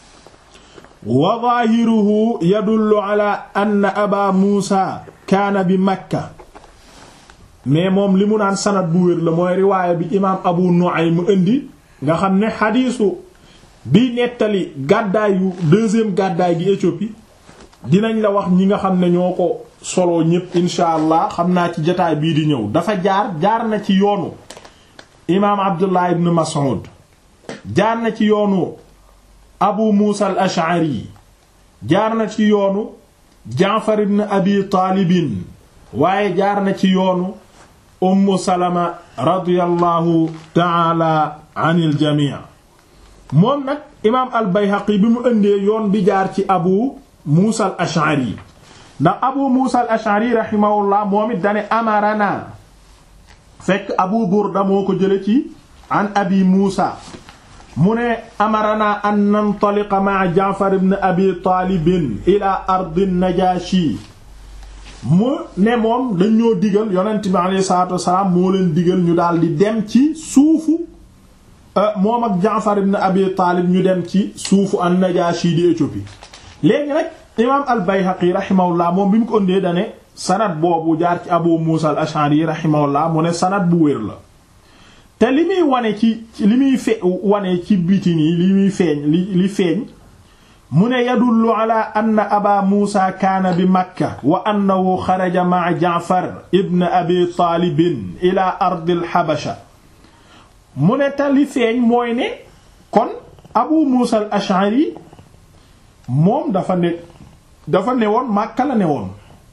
wa zaahiruhu yadullu ala anna aba muusa kaana bi makka mais moom li mu naan sanad bu wér la mooy riwaaya bi imaam abu nu'aym indi nga xam ne xadiisu bi nettali gàddaay yu deuxième gàddaay gi Éthiopie dinañ la wax ñi nga xam ne ñoo ko solo ñépp insha allah xam naa ci jotaay bii di ñëw dafa jaar jaar na ci yoonu imaam abdullah ibn mas'ud jaar na ci yoonu abu muusa al ash'ari jaar na ci yoonu jaafar ibn abi taalibin waaye jaar na ci yoonu ummu salama radiyallahu taala anil jamii moom nag imaam al bayhaqi bi mu ëndee yoon bi jaar ci abu muusa al ash'ari ndax abu muusa al ash'ari rahimahullah moom it dane amarana fekk abu burda moo ko jële ci an abi muusa mu ne amarana an nantaliqa ma'a jaafar ibn abi taalibin ila ardi najashi mu ne moom dañ ñoo digal yonent bi alayhi salaatu wassalaam moo leen digal ñu daal di dem ci suufu moom ak jaafar ibn abi taalib ñu dem ci suufu an najashi di Éthiopie léegi nag imaam al bayhaqi rahimahullah moom bi mu ko ëndee dane sanad boobu jaar ci abu muusa al ash'ari rahimahullah mu ne sanad bu wér la te li muy wane ci li muy fe wane ci biti nii li muy feeñ li li feeñ mu ne yadullu ala anna aba muusa kaana bi makka wa annahu xaraja ma'a jaafar ibn abi taalibin ila ardil habasha mu ne te li feeñ mooy ne kon abu muusa al ash'ari moom dafa ne dafa newoon makka la newoon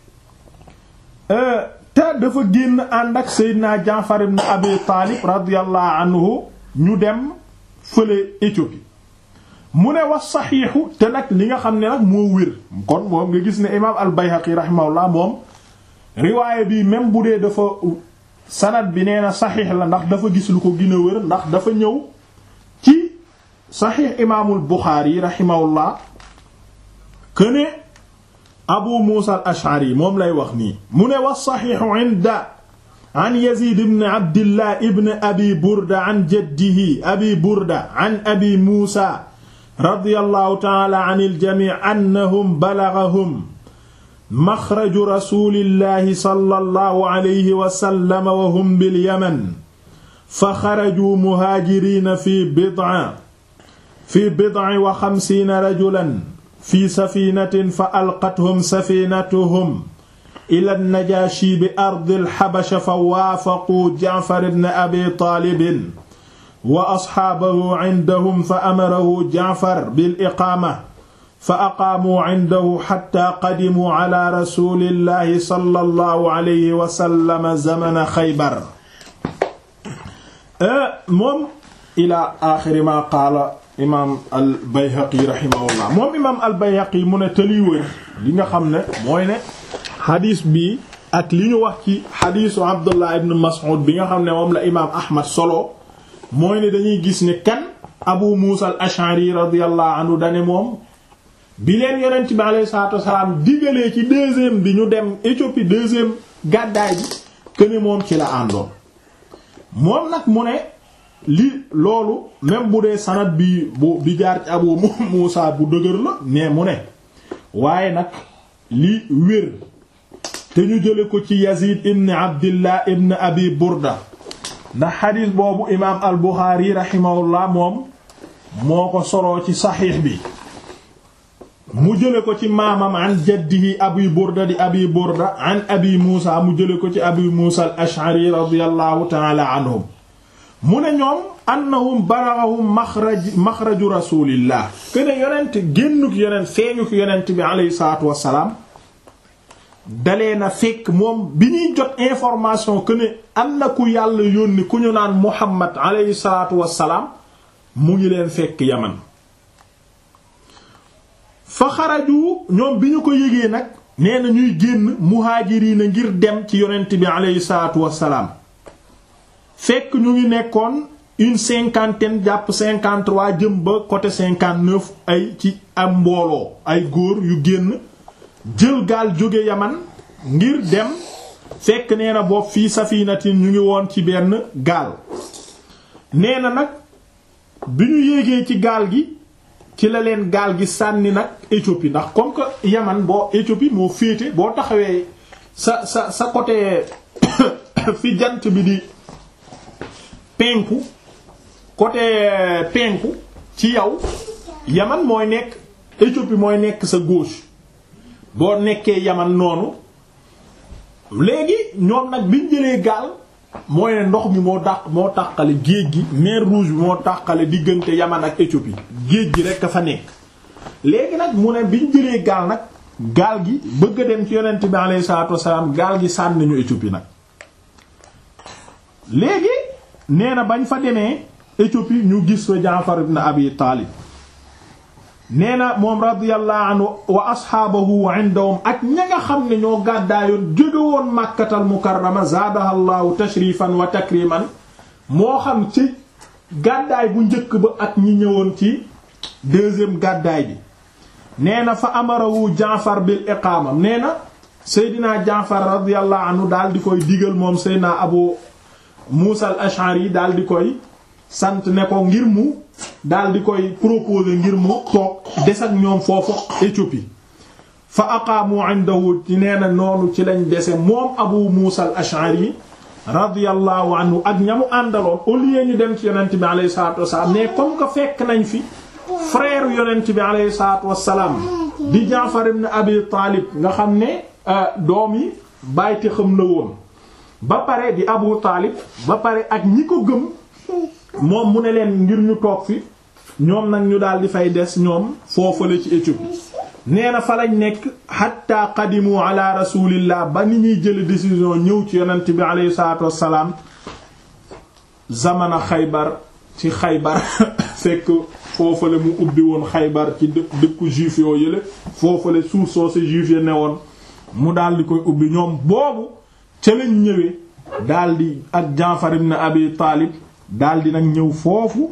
te dafa génn ànd ak Seydina Jaafar ibn Abi Taalib radiyallahu anhu ñu dem fële Éthiopie mu ne wax saxiixu te nag li nga xam ne nag moo wér kon moom nga gis ne imaam al-Bayhaqi rahimahullah moom riwaayé bi même bu dee dafa sanad bi nee na saxiix la ndax dafa gis lu ko gën a wér ndax dafa ñëw ci saxiix imaamul Buxaari rahimahullah këne abu muusa al ash'ari moom lay wax nii mu ne wa saxiixu inda an yazid ibn abdillah ibn abi burda an jaddihi abi burda an abi muusa radiyallahu ta'ala an al-jami' annahum balaghahum maxraju rasulillahi sallallahu alayhi wa sallam wa hum bil yaman fa xaraju muhaajiriina fi bid'a fi bid'a wa xamsiina rajulan fi safinatin fa alqathum safinatuhum ila najashi bi ardi alxabasha fa waafaquu jaafar ibn abi taalibin wa asxaabahu cindahum fa amarahu jaafar bil iqaama fa aqaamuu cindahu xatta qadimuu cala rasulillahi sallallahu alayhi wa sallam zamana xaybar moom ila axiri ma qaala imaam al bayhaqi rahimahullah moom imaam al bayhaqi mu ne tëliy wër li nga xam ne mooy ne xadiis bi ak li ñu wax ci xadiisu abdullah ibn mas'ud bi nga xam ne moom la imaam ahmad solo mooy ne dañuy gis ne kan abu muusa al ash'ari radiyallahu anhu dane moom bi leen yonent bi alayhi salaatu wasalaam digalee ci deuxième bi ñu dem Éthiopie deuxième gàddaay bi que ne moom ci la àndoon moom nag mu ne li loolu même bu dee sanad bi bu bi jaar ci abu muusa bu dëgër la mais mu ne waaye nag li wér te ñu jële ko ci yazid ibn abdillah ibn abi burda ndax xadiis boobu imaam al buxaari raximahullah moom moo ko soloo ci saxiix bi mu jële ko ci maamam an jaddihi abi burda di abi burda an abi muusa mu jële ko ci abi muusa al ash'ari radiyallahu taala anhum mu ne ñoom annahum balaghahum maxraj maxraju rasulillah kene yonent génnuk yonent feeñuk yonent bi aleyhi salaatu wassalaam dalee na fekk moom bi ñuy jot information que ne am na ku yàlla yónni ku ñu naan muhammad aleyhi salaatu wassalaam mu ngi leen fekk yaman fa xaraju ñoom bi ñu ko yëgee nag nee na ñuy génn muhaajiriina ngir dem ci yonent bi aleyhi salaatu wassalaam fekk ñu ngi nekkoon une cinquantaine jàpp cinquante-trois jëm ba côté cinquante-neuf ay ci am mbooloo ay góor yu génn jël gaal jóge yaman ngir dem fekk nee na bopp fii safinatin ñu ngi woon ci benn gaal nee na nag bi ñu yéegee ci gaal gi ci la leen gaal gi sànni nag Éthiopie ndax comme que yaman boo Éthiopie moo féete boo taxawee sa sa sa côté fi jant bi di penku côté penku ci yow yaman mooy nekk Éthiopie mooy nekk sa gauche boo nekkee yaman noonu léegi ñoom nag biñ jëlee gaal mooy ne ndox mi moo dàq moo tàqale géej gi mer rouge bi moo tàqale diggante yaman ak Éthiopie géej gi rekk a fa nekk léegi nag mu ne biñ jëlee gaal nag gaal gi bëgg a dem ci yonent bi alayhi salaatu wassalaam gaal gi sànni ñu Éthiopie nag léegi nee na bañ fa demee Éthiopie ñu gis fa Jaafar ibn Abi Taalib nee na moom radiyallahu anhu wa asxaabahu indahum ak ña nga xam ne ñoo gàddaayoon jóge woon Makkatal Mukarrama zaadaha llahu tashrifan wa takriman moo xam ci gàddaay bu njëkk ba ak ñi ñëwoon ci deuxième gàddaay bi nee na fa amarawu Jaafar bil iqaama nee na Seydina Jaafar radiyallahu anhu daal di koy digal moom Seydina Abu Muusa al-Ash'ari daal di koy sant ne ko ngir mu daal di koy proposer ngir mu toog des ak ñoom foofu Éthiopie fa aqaamu indahu ci nee na noonu ci lañ dese moom Abu Muusa al-Ash'ari radiyallahu anhu ak ñamu àndaloon au lieu ñu dem ci yonent bi alayhi salaatu wassalaam mais comme que fekk nañ fi frère yonent bi alayhi salaatu wassalaam di Jaafar ibn Abi Taalib nga xam ne doom yi bàyyite xam na woon ba pare di Abu Taalib ba pare ak ñi ko gëm moom mu ne leen ngir ñu toog fi ñoom nag ñu daal di fay des ñoom foofale ci Éthiopie nee na fa lañ nekk hatta qadimu ala rasulillah ba ni ñuy jële décision ñëw ci yonent bi alayhi salaatu wassalaam zamana xaybar ci xaybar fekk foofale mu ubbi woon xaybar ci dë dëkku juif yoo yële foofale suuf soo si juif ya ne woon mu daal di koy ubbi ñoom boobu ca lañ ñëwee daal di ak Jaafar ibn Abi Taalib daal di nag ñëw foofu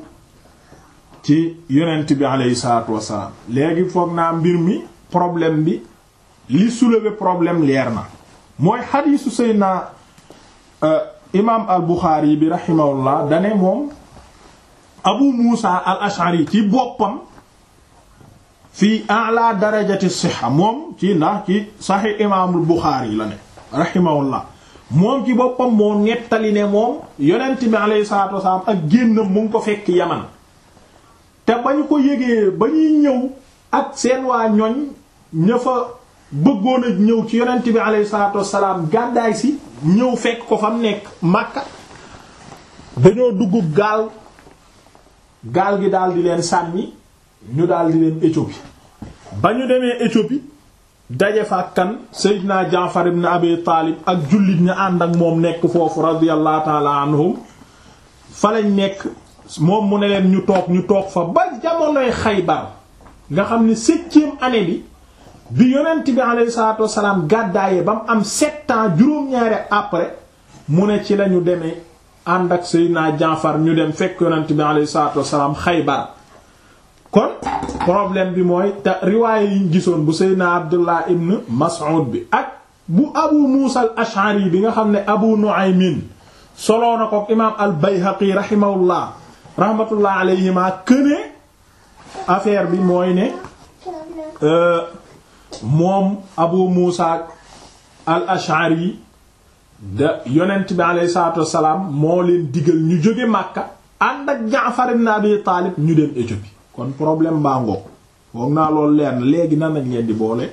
ci yonent bi aleyhi salaatu wassalaam léegi foog naa mbir mi problème bi li soulever problème leer na mooy xadiisu Seydina imaam al Buxaari bi rahimahullah dane moom Abu Muusa al Ash'ari ci boppam fii a'la darajati sixa moom ci ndax ci saxiix imaamul Buxaari la ne rahimahullah moom ci boppam moo nettali ne moom yonent bi alayhi salaatu wasalaam ak génnam mu ngi ko fekk yaman te ba ñu ko yégee ba ñuy ñëw ak seen waa ñoñ ña fa bëggoon a ñëw ci yonent bi alayhi salaatu wasalaam gàddaay si ñëw fekk ko fa mu nekk Makka dañoo dugg gaal gaal gi daal di leen sànni ñu daal di leen Éthiopie ba ñu demee Éthiopie daje fa kan Seydina Jaafar ibn Abi Taalib ak jullit ña ànd ak moom nekk foofu radiyallahu ta'ala anhum fa lañ nekk moom mu ne leen ñu toog ñu toog fa ba jamonoy Xaybar nga xam ne septième année bi bi yonent bi alayhi salaatu wassalaam gàddaayee ba mu am sept ans juróom-ñaari après mu ne ci lañu demee ànd ak Seydina Jaafar ñu dem fekk yonent bi alayhi salaatu wassalaam Xaybar kon problème bi mooy te riwaaye yiñ gisoon bu Seydina Abdullah ibn Mas'ud bi ak bu Abu Musa al-Ash'ari bi nga xam ne Abu Nu'aymin soloo na ko imaam al-Bayhaqi rahimahullah rahmatullah alayhima këne affaire bi mooy ne moom Abu Musa al-Ash'ari da yonent bi alayhi salaatu wassalaam moo leen digal ñu jóge Makka ànd ak Jaafar ibn Abi Taalib ñu dem Éthiopie kon problème baa ngoog foog naa loolu leer na léegi nan nañ leen di boole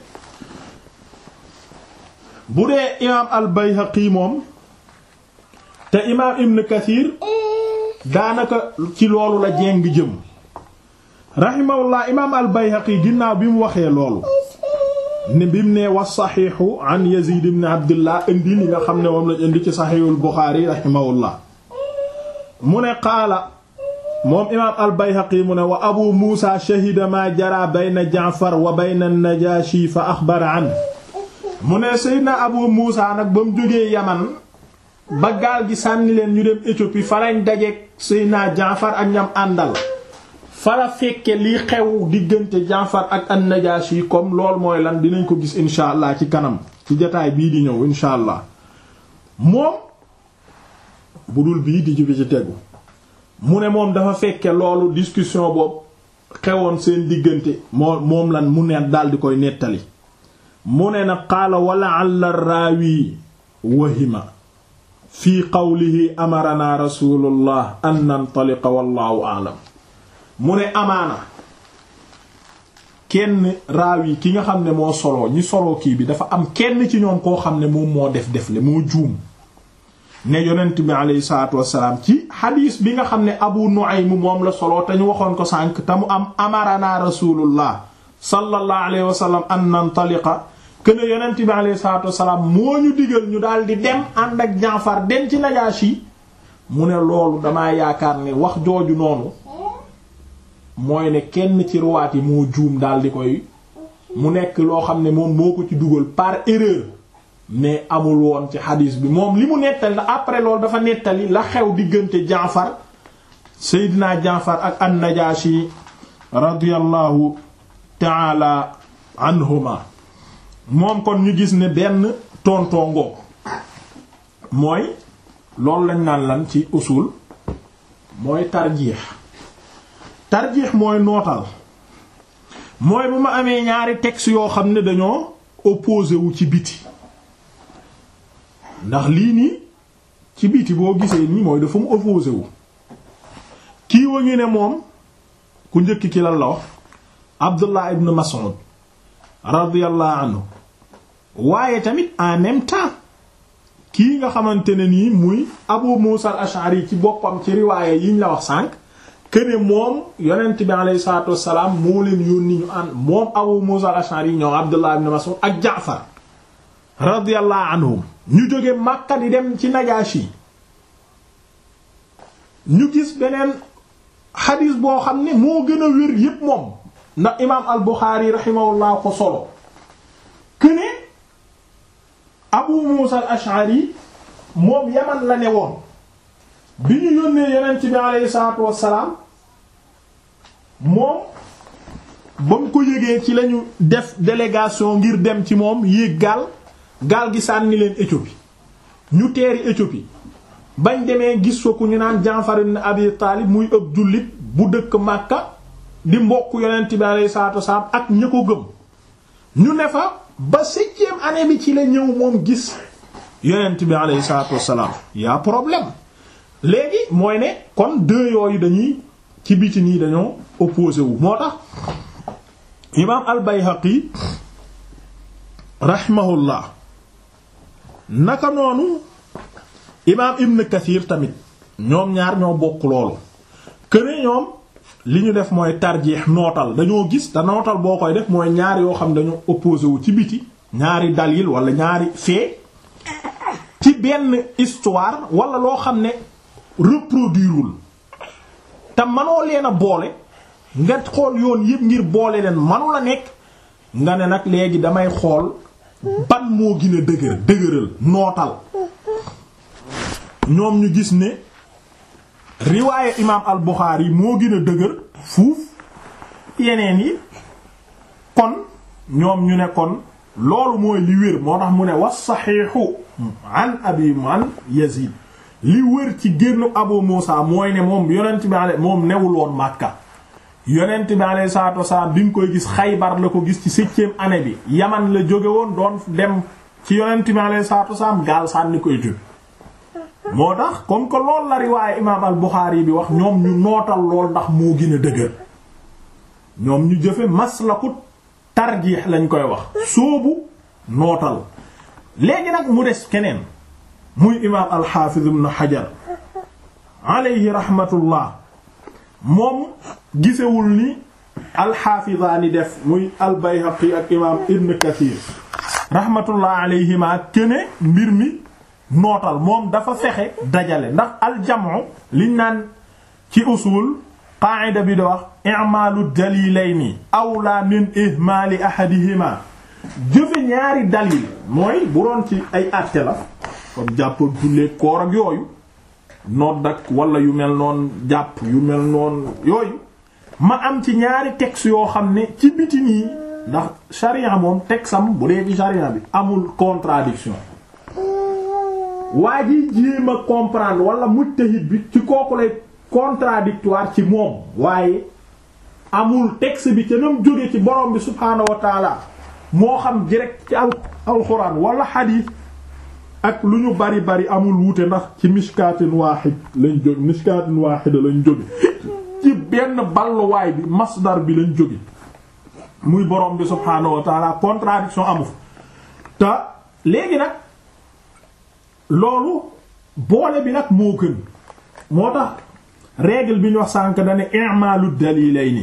bu dee imaam al-Bayhaqi moom te imaam Ibn Kathir daanaka ci loolu la jéng jëm rahimahullah imaam al-Bayhaqi ginnaaw bi mu waxee loolu ne bi mu ne was saxiixu an Yazid ibn Abdullah indi li nga xam ne moom lañ indi ci saxiixul Buxaari rahimahullah mu ne qaala moom imaam al-Bayhaqi mu ne wa Abu Muusa shahida ma jara bayna Jaafar wa bayna an-Najaashi fa axbara an mu ne Seydina Abu Muusa nag ba mu jógee Yaman ba gaal gi sànni leen ñu dem Éthiopie fa lañ dajeek Seydina Jaafar ak ñam àndal fa la fekke li xew diggante Jaafar ak an-Najaashi comme lool mooy lan dinañ ko gis insha allah ci kanam ci jotaay bii di ñëw insha allah moom bu dul bii di jubi ci tegu mu ne moom dafa fekke loolu discussion boobu xewoon seen diggante moo moom lan mu ne daal di koy nettali mu ne na qaala wala alla raawi wahima fi qawlihi amarana rasulullah an nantaliqa wallahu a'lam mu ne amaana kenn raawi ki nga xam ne moo soloo ñi soloo kii bi dafa am kenn ci ñoom koo xam ne moom moo def def le moo juum ne yonent bi aleyhi salaatu wassalaam ci xadiis bi nga xam ne abu nu'aym moom la soloo te ñu waxoon ko sànq te mu am amarana rasulullah sallallahu alayhi wa sallam an nantaliqa këne yonent bi aleyhi salaatu wassalaam moo ñu digal ñu daal di dem ànd ak Jaafar dem ci Najaashi mu ne loolu damaa yaakaar ne wax jooju noonu mooy ne kenn ci ruwaat yi moo juum daal di koy mu nekk loo xam ne moom moo ko ci dugal par erreur mais amul woon ci xadiis bi moom li mu nettali la après loolu dafa nettali la xew diggante Jaafar Seydina Jaafar ak an-Najaashi radiyallahu taala anhuma moom kon ñu gis ne benn tontongo mooy loolu lañ naan lan ci usul mooy tarjiix tarjiix mooy nootal mooy bu ma amee ñaari texte yoo xam ne dañoo opposé wu ci biti ndax lii nii ci biti boo gisee nii mooy dafa mu opposé wu kii wa ngi ne moom ku njëkk ki lan la wax Abdullah ibn Mas'ud radiyallahu anhu waaye tamit en même temps kii nga xamante ne nii muy Abu Musa al-Ash'ari ci boppam ci riwaaya yiñ la wax sànq këne moom yonent bi alayhi salaatu wassalaam moo leen yónni ñu ànd moom Abu Musa al-Ash'ari ñoom Abdullah ibn Mas'ud ak Jaafar radiyallahu anhum ñu jóge Makka di dem ci Najaashi ñu gis beneen xadiis boo xam ne moo gën a wér yépp moom ndax imaam al-Bukhari rahimahullah ko solo këne Abu Musa al-Ash'ari moom Yaman la ne woon bi ñu yónnee yonent bi aleyhi salaatu wassalaam moom ba mu ko yëgee ci lañu def délégation ngir dem ci moom yéeg gaal gaal gi sànni leen Éthiopie ñu teeri Éthiopie bañ demee gis fa ku ñu naan Jaafar ibn Abi Taalib muy ëpp jullit bu dëkk Makka di mbokk yonent bi aleyhi salaatu wassalaam ak ña ko gëm ñu ne fa ba septième année bi ci la ñëw moom gis yonent bi aleyhi salaatu wassalaam y'a problème léegi mooy ne kon deux yooyu dañuy ci biti nii dañoo opposé wu moo tax imaam al-Bayhaqi rahimahullah naka noonu imaam Ibn Kathir tamit ñoom ñaar ñoo bokk loolu këne ñoom li ñu def mooy tarjeex nootal dañoo gis te nootal boo koy def mooy ñaar yoo xam dañoo opposé wu ci biti ñaari dalil wala ñaari fait ci benn histoire wala loo xam ne reproduirewul te manoo leen a boole nga xool yoon yépp ngir boole leen manu la nekk nga ne nag léegi damay xool ban moo gën a dëgër dëgëral nootal ñoom ñu gis ne riwaaye imaam al Buxaari yi moo gën a dëgër fuuf yeneen yi kon ñoom ñu ne kon loolu mooy li wér moo tax mu ne was saxiixu an abi man Yazid li wër ci génn Abu Muusa mooy ne moom yonent bi ale moom newul woon Makka yonent bi alayhi salaatu wasalaam bi nga koy gis Xaybar la ko gis ci septième année bi Yaman la jóge woon doon dem ci yonent mi alayhi salaatu wasalaam gaal sànni ko Éthiopie moo tax comme que loolu la riwaaye imaam al Buxaari bi wax ñoom ñu nootal lool ndax moo gën a dëgër ñoom ñu jëfe maslaku tarjiix lañ koy wax soobu nootal léegi nag mu des keneen muy imaam al Xaafiz ibn Hajar alayhi rahmatullah moom gisewul ni alxaafizaani def muy al Bayhaqi ak imaam Ibn Kathir rahmatullah alayhima kene mbir mi nootal moom dafa fexe dajale ndax aljamu liñ naan ci usul qaa'ida bi da wax i'maalu dalilayni awla min ihmaali ahadihima jëfe ñaari dalil mooy bu doon ci ay àtte la comme jàpp jullee koor ak yooyu nodd ak wala yu mel noon jàpp yu mel noon yooyu ma am ci ñaari texte yoo xam ne ci biti nii ndax sharia moom texam bu dee ci sharia bi amul contradiction waa ji jéem a comprendre wala mujtahid bi ci kooku lay contradictoire ci moom waaye amul texte bi ca nam jóge ci borom bi subhaanahu wa taala moo xam direct ci al alxuraan wala xadiis ak lu ñu bari bari amul wuute ndax ci mishkaatin waahid lañ jóge mishkaatin waahida lañ jóge ci benn balluwaay bi masdar bi lañ jóge muy borom bi subhaanahu wa taala contradiction amu te léegi nag loolu boole bi nag moo gën moo tax règle bi ñu wax sànk dane i'malu dalilayni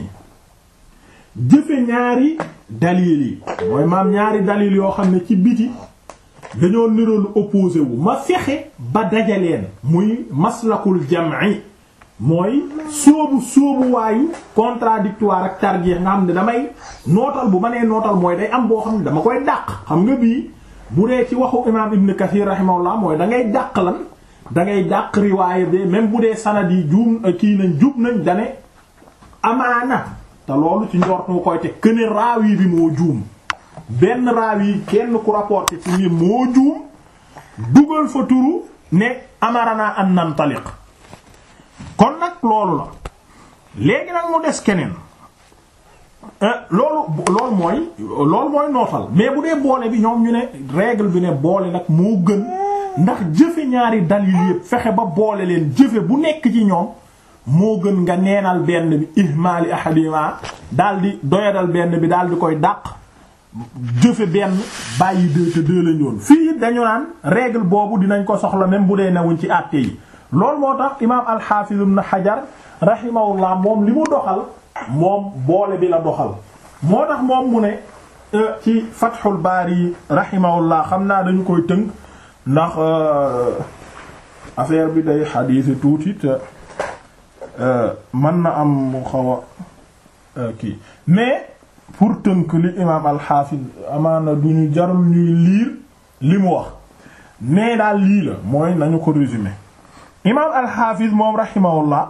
jëfe ñaari dalil yi mooy maam ñaari dalil yoo xam ne ci biti dañoo niroolu opposé wu ma fexe ba dajaleen muy maslakul jam'i mooy sóobu sóobu waayu contradictoire ak tarjeex nga xam ne damay nootal bu ma nee nootal mooy day am boo xam ne dama koy dàq xam nga bii bu dee ci waxu imaam Ibn Kathir rahimahullah mooy da ngay dàq lan da ngay dàq riwaaya de même bu dee sanad yi juum kii nañ jub nañ dane amaana te loolu ci njort nga koy te këne raawi bi moo juum benn raawi kenn ku rapporté ci ñi moo juum dugal fa turu ne amarana an nantaliq kon nag loolu la léegi nag mu des keneen loolu loolu mooy loolu mooy nootal mais bu dee boole bi ñoom ñu ne règle bi ne boole nag moo gën ndax jëfe ñaari dalil yépp fexe ba boole leen jëfe bu nekk ci ñoom moo gën nga neenal benn bi ihmaali ahadima daal di doyadal benn bi daal di koy dàq jëfe benn bàyyi deux te deux lañ yoon fii dañu naan règle boobu dinañ ko soxla même bu dee newuñ ci àtte yi loolu moo tax imaam al-Hafiz ibn Hajar rahimahullah moom li mu doxal moom boole bi la doxal moo tax moom mu ne ci Fathul Bari rahimahullah xam naa dañu koy tënk ndax affaire bi day xadiisi tuuti te mën na am mu xaw a kii mais pour tënk li imaam al-Hafiz amaana du ñu jarul ñuy liir li mu wax mais daal lii la mooy nañu ko résumer imaam al-Hafiz moom rahimahullah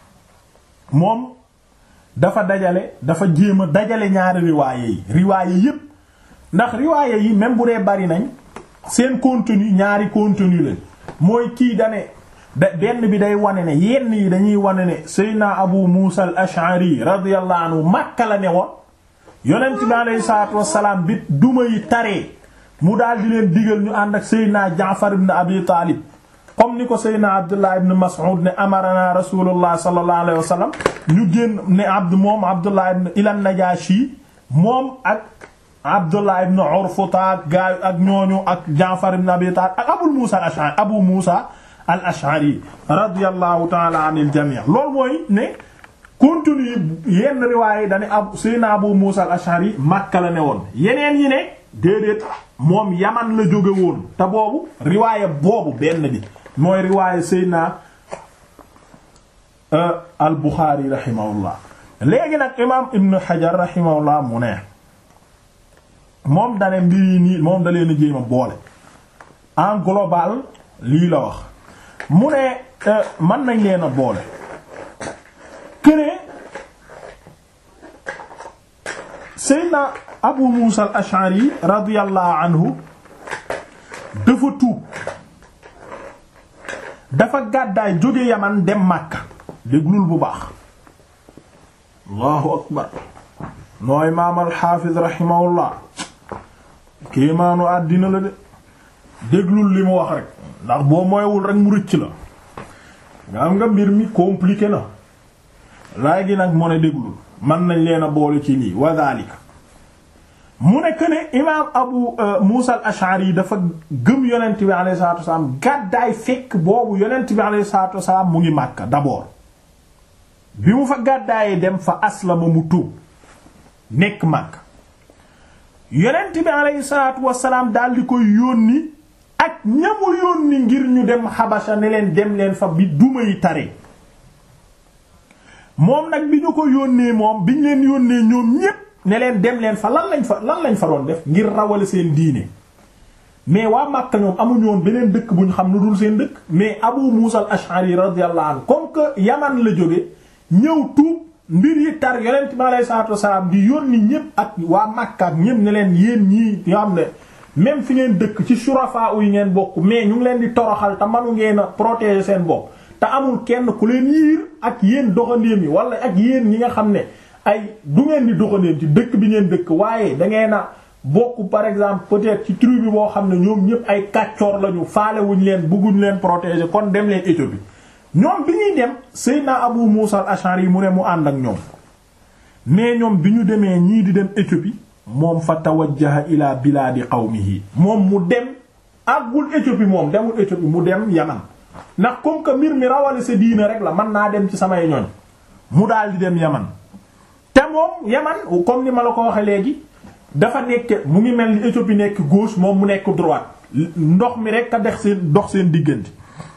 moom dafa dajale dafa jéem a dajale ñaari riwaaye yi riwaaye yépp ndax riwaaye yi même bu dee bari nañ seen contenu ñaari contenu lañ mooy kii dane da benn bi day wane ne yenn yi dañuy wane ne Seydina Abu Musa al-Ash'ari radiyallahu anhu Makka la ne woon yonent bi alayhi salaatu wassalaam bi duma yi taree mu daal di leen digal ñu ànd ak Seydina Jaafar ibn Abi Taalib comme ni ko Seydina Abdullah ibn Mas'ud ne amarana Rasulullah sallallahu alayhi wasallam ñu génn ne abd moom Abdullah ibn ila Najashi moom ak Abdullah ibn Urfuta ak gaay ak ñooñu ak Jaafar ibn Abi Taalib ak Abu Musa al-Ash'ari Abu Musa al-Ash'ari radiyallahu ta'ala anil jami' loolu mooy ne contenu yenn riwaay yi dañu ab Seydina Abu Musa al-Ash'ari Makka la ne woon yeneen yi ne déedéet moom Yaman la jóge woon te boobu riwaaya boobu benn bi mooy riwaaya Seydina al-Bukhari rahimahullah léegi nag imaam Ibn Hajar rahimahullah mu ne moom dane mbir yi nii moom da leen a jéem a boole en global lii la wax mu ne mën nañ leen a boole këne Seydina Abu Musa al-Ash'ari radiyallahu anhu dafa tuub dafa gàddaay jóge Yaman dem Makka déglul bu baax Allahu akbar noo imaam al-Hafiz rahimahullah kéemaanu àddina la de déglul li mu wax rek ndax boo moywul rek mu rëcc la nga am nga mbir mi compliqué na laay gi nag mu ne déglul mën nañ leen a boole ci lii wa dhalika mu nekk ne imaam abu muusa al ashari dafa gëm yonent bi alayhi salatu wasalaam gàddaay fekk boobu yonent bi alayhi salatu wasalaam mu ngi màkka d'abord bi mu fa gàddaayee dem fa aslama mu tuub nekk màkk yonent bi alayhi salatu wasalaam daal di koy yónni ak ñamu yónni ngir ñu dem xabasa ne leen dem leen fa bi duma yi tare moom nag bi ñu ko yónnee moom bi ñu leen yónnee ñoom ñépp ne leen dem leen fa lan lañ fa lan lañ fa doon def ngir rawale seen diine mais waa Makka ñoom amuñu woon beneen dëkk bu ñu xam lu dul seen dëkk mais Abu Musa al-Ash'ari radiyallahu anhu comme que Yaman la jóge ñëw tuub mbir yi tar yonent bi alayhi salaatu wasalaam di yónni ñépp ak waa Makka ak ñépp ne leen yéen ñii yoo xam ne même fi ngeen dëkk ci shurafa yi ngeen bokk mais ñu ngi leen di toroxal te manu ngeen a protéger seen bopp te amul kenn ku leen yiir ak yéen doxandéem yi wala ak yéen ñi nga xam ne ay du ngeen di doxandéem ci dëkk bi ngeen dëkk waaye da ngeen a bokk par exemple peut-être ci tribu boo xam ne ñoom ñëpp ay kàccoor lañu faalewuñ leen bëgguñ leen protéger kon dem leen Éthiopie ñoom bi ñuy dem Seydina Abu Musa al-Ash'ari yi mu ne mu ànd ak ñoom mais ñoom bi ñu demee ñii di dem Éthiopie moom fa tawajjaha ila biladi qawmihi moom mu dem àggul Éthiopie moom demul Éthiopie mu dem Yaman ndax comme que mbir mi rawale sa diine rek la mën naa dem ci samay ñoñ mu daal di dem Yaman te moom Yaman comme ni ma la ko waxe léegi dafa nekk mu ngi mel ni Éthiopie nekk gauche moom mu nekk droite ndox mi rek a dex seen dox seen diggante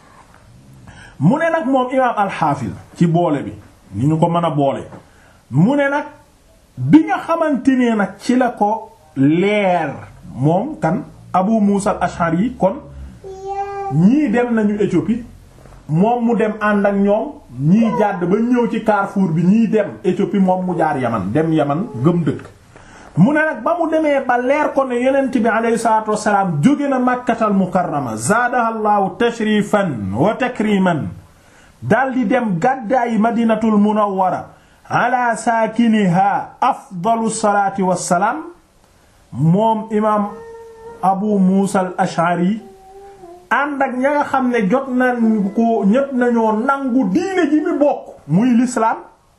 mu ne nag moom imaam alxaafis ci boole bi ni ñu ko mën a boole mu ne nag bi nga xamante ne nag ci la ko leer moom kan Abu Musa al-Ash'ari yi kon ñii dem nañu Éthiopie moom mu dem ànd ak ñoom ñii jàdd ba ñëw ci Carrefour bi ñii dem Éthiopie moom mu jaar Yaman dem Yaman gëm dëkk mu ne nag ba mu demee ba leer ko ne yonent bi alayhi salaatu wassalaam jóge na Makkatal Mukarrama zaadaha Allahu tashrifan wa takriman daldi dem gàddaayi Madinatul Munawwara ala saakiniha afdalu salaati wassalaam moom imaam Abu Muusa al-Ash'ari ànd ak ña nga xam ne jot nañ ko ñët nañoo nangu diine ji mi bokk muy l'islam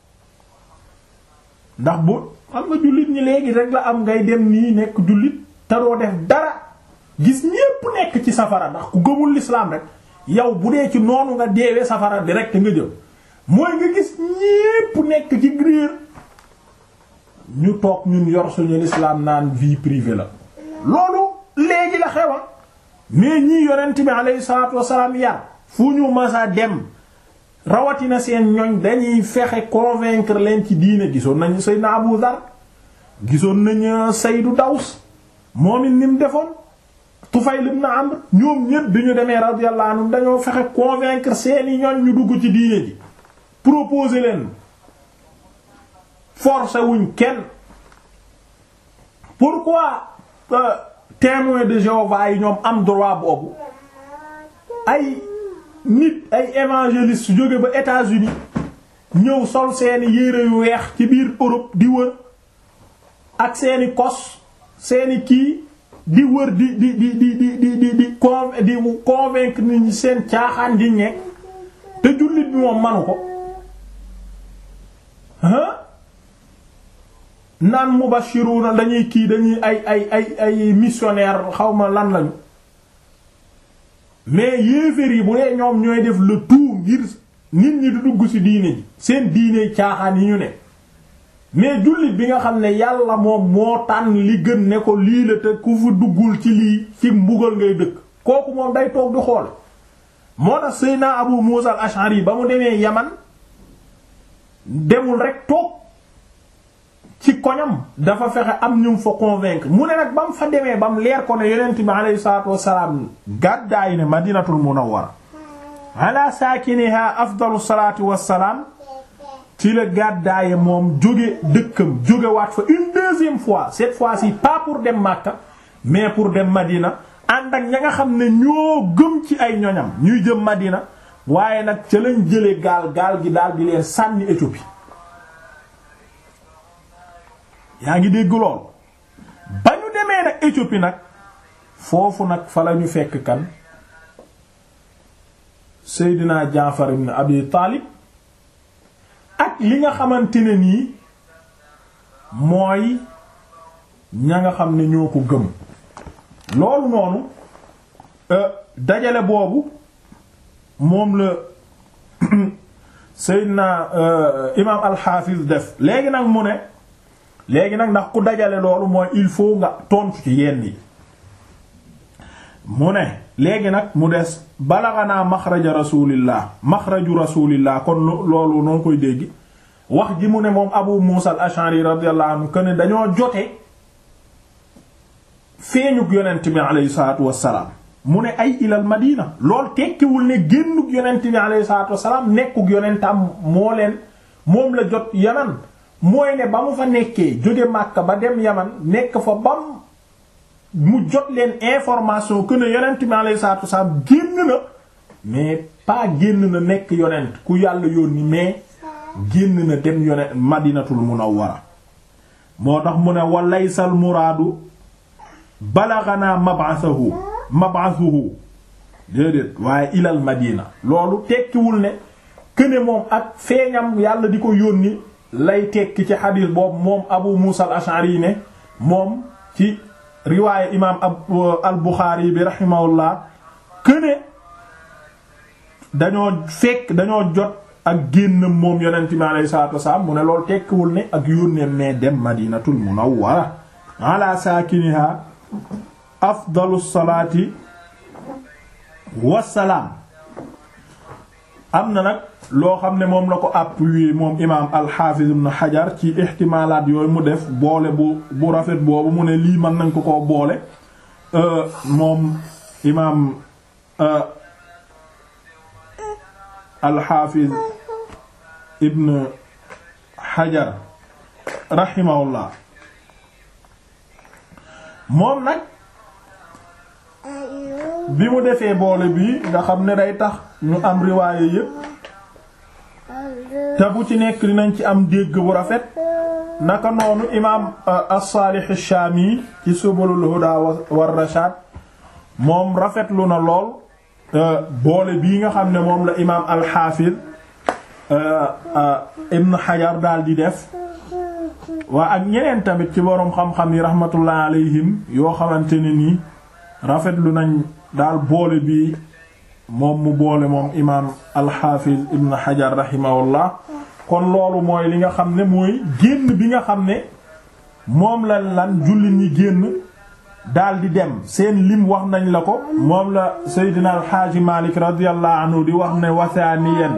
ndax bu xam nga jullit ñi léegi rek la am ngay dem nii nekk jullit te doo def dara gis ñépp nekk ci safara ndax ku gëmul l'islam rek yow bu dee ci noonu nga deewee safara direct nga jëm mooy nga gis ñépp nekk ci grier ñu toog ñun yor suñu l'islam naan vie privée la loolu léegi la xewa mais ñii yonent bi alayhi salaatu wasalaam yar fu ñu masa dem rawatina seen ñoñ dañuy fexe convaincre leen ci diine gisoon nañu Seydina Abu Dhar gisoon nañu Saydu Daws moom it ni mu defoon Tufayl ibn Amr ñoom ñépp bi ñu demee radiyallahu anhum dañoo fexe convaincre seeni ñoñ ñu dugg ci diine ji proposer leen forcer wuñ kenn pourquoi euh, témoins de Jéhovah yi ñoom am droit boobu ay nit ay évangélistes su jóge ba États-Unis ñëw sol seeni yére yu weex ci biir Europe di wër ak seeni kos seeni kii di wër di di di di di di di di con di convaincre nit ñi seen caaxaan di ñekk te jullit bi moom manu ko ah naan mubashiruna dañuy kii dañuy ay ay ay ay missionnaire xawma lan lañu mais yéeféer yi bu dee ñoom ñooy def le tout ngir nit ñi di dugg ci diine ji seen diine caaxaan yi ñu ne mais jullit bi nga xam ne yàlla moom moo tànn li gën ne ko lii la te ku fi duggul ci lii ci mbugal ngay dëkk kooku moom day toog di xool moo tax Seydina Abu Musa al-Ash'ari ba mu demee Yaman demul rek toog ci koñam dafa fexe am ñu fa convaincre mu ne nag ba mu fa demee ba mu leer ko ne yonent bi alayhi salaatu wassalaam gàddaay ne Madinatul Munawwara ala saakiniha afdalu salaatu wassalaam ci la gàddaaye moom jóge dëkkam jóge waat fa une deuxième fois cette fois-ci pas pour dem Makka mais pour dem Madina ànd ak ña nga xam ne ñoo gëm ci ay ñoñam ñuy jëm Madina waaye nag ca lañ jële gaal gaal gi daal di leen sànni Éthiopie yaa ngi dégg lool ba ñu demee nag Éthiopie nag foofu nag fa lañu fekk kan Seydina Jaafar ibn Abi Taalib ak li nga xamante ne nii mooy ña nga xam ne ñoo ko gëm loolu noonu dajale boobu moom la Seydina imaam al-Hafiz def léegi nag mu ne léegi nag ndax ku dajale loolu mooy il faut nga tontu ci yenn yi mu ne léegi nag mu des balaxanaa maxraja rasulillah maxraju rasulillah kon loolu noo koy dégg wax ji mu ne moom Abu Musa al-Ash'ari radiyallahu anhu que ne dañoo jote feeñuk yonent bi aleyhi salaatu wassalaam mu ne ay ilal madina lool tekkiwul ne génnuk yonent bi aleyhi salaatu wassalaam nekkuk yonentam moo leen moom la jot yaman mooy ne ba mu fa nekkee jóge Makka ba dem yaman nekk fa bam mu jot leen information que ne yonent bi aleyhi salaatu wassalaam génn na mais pas génn na nekk yonent ku yàlla yónni mais génn na dem yonent madinatul munawwara moo tax mu ne walaysal muraadu balaganaa mab'athahu mab'athuhu déedéet waaye ilal madina loolu tekkiwul ne këne moom ak feeñam yàlla di ko yónni lay tekki ci xadiis boobu moom abu muusa al ash'ari ne moom ci riwaaye imaam al buxaari bi rahimahullah këne dañoo fekk dañoo jot ak génnam moom yonent bi alayhi salaatu wasalaam mu ne loolu tekkiwul ne ak yónneem ne dem madinatul munawwara ala saakiniha afdalu salaati wassalaam am na nag loo xam ne moom la ko appuyé moom imaam alxaafiz ibn xajar ci ixtimaalaat yooyu mu def boole bu bu rafet boobu mu ne lii mën nañ ko ko boole moom imaam alxaafiz ibn xajar raximahullah moom nag bi mu defee boole bii nga xam ne day tax ñu am riwaaye yépp te bu ci nekk dinañ ci am dégg bu rafet naka noonu imaam as-Salih ash-Shami ci Subulul Huda war Rashad moom rafetlu na lool boole bii nga xam ne moom la imaam al-Hafiz Ibn Hajar daal di def waa ak ñeneen tamit ci boroom xam-xam yi rahmatullah alayhim yoo xamante ne nii rafetlu nañ daal boole bi moom mu boole moom imaam alxaafiz ibn xajar rahimahullah kon loolu mooy li nga xam ne mooy génn bi nga xam ne moom la lan jullit ñi génn daal di dem seen lim wax nañ la ko moom la seydina alxaaji malik radiyallahu anhu di wax ne wasaaniyan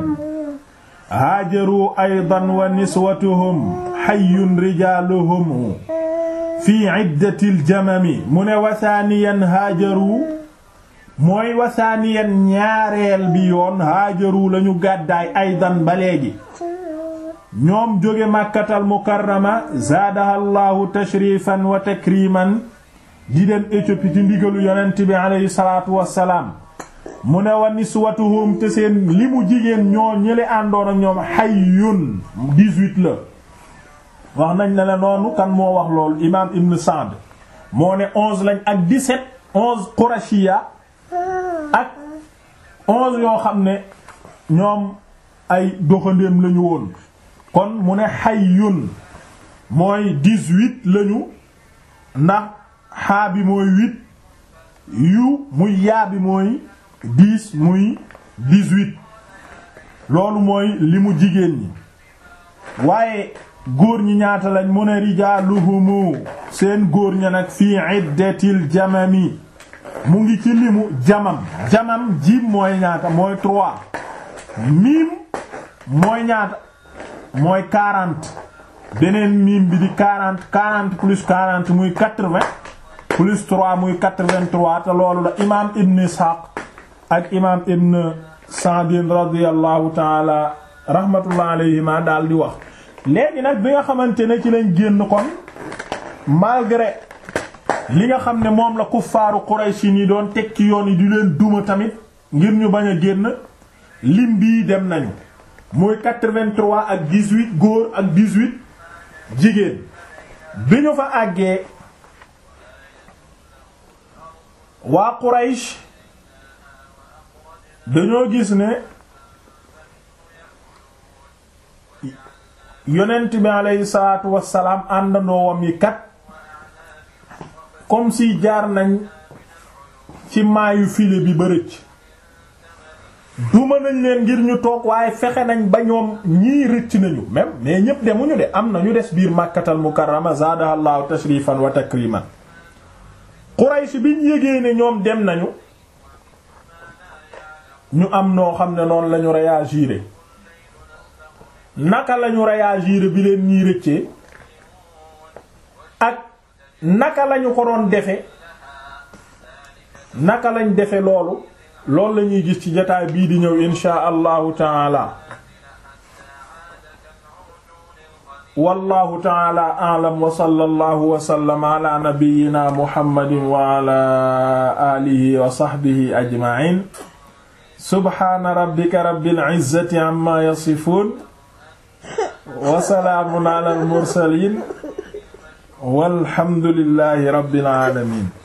haajaru aydan wa niswatuhum xayyun rijaaluhum fi iddatil jamami mu ne wasaaniyan haajaru mooy wasaaniyan ñaareel bi yoon haajaru lañu gàddaay aydan ba léegi ñoom jóge màkkatal mukarrama zaadaha allahu tashrifan wa takriman di dem Éthiopie ci ndigalu yonent bi aleyhi salaatu wassalaam mu ne wa niswatuhum te seen li mu jigéen ñoo ñële àndoon ak ñoom hayyun 18 la wax nañ ne la noonu kan moo wax loolu imaam Ibn Sa'd moo ne 11 lañ ak 17 11 Qurashiya ak 11 yoo xam ne ñoom ay doxandéem lañu woon kon mu ne hayyun mooy 18 lañu ndax xaa bi mooy 8 yu muy yaa bi mooy 10 muy 18 loolu mooy li mu jigéen ñi waaye góor ñi ñaata lañ mu ne rijaaluhumu seen góor ña nag fii iddatil jamami mu ngi ci limu jamam jamam jim mooy ñaata mooy trois miim mooy ñaata mooy quarante beneen miim bi di quarante quarante plus quarante muy quatre-vingts plus trois muy quatre-vingt-trois te loolu la imaam ibn Ishaq ak imaam ibn Sa'din radiyallahu taala rahmatullah alayhima daal di wax léegi nag bi nga xamante ne ci lañ génn kon malgré li nga xam ne moom la kuffaaru Quraysh yi doon teg ci yoon yi di leen duma tamit ngir ñu bañ a génn lim bii dem nañu muy 83 ak 18 góor ak 18 jigéen bi ñu fa àggee waa Quraysh dañoo gis ne yonent bi aleyhi salaatu wassalaam àndandoowam yi kat comme si jaar nañ ci maayu file bi ba rëcc duma nañ leen ngir ñu toog waaye fexe nañ ba ñoom ñii rëcc nañu même mais ñépp demuñu de am na ñu des biir màkkatal mukarrama zaadahallahu tashrifan wa takriman Quraysh biñ yégee ne ñoom dem nañu ñu am noo xam ne noonu lañu réagir naka lañu réagir bi leen ñii rëccee ak naka lañu ko doon defe naka lañ defe loolu loolu la ñuy gis ci jotaay bii di ñëw inshaa allahu taala wallahu taala a'lam wa sallallahu wa sallama ala nabiyyina muhammadin wa ala alihi wa sahbihi ajma'in subhana rabbika rabbil izzati amma yasifun wa salaamun ala al mursalin walhamdulillahi rabbil alamin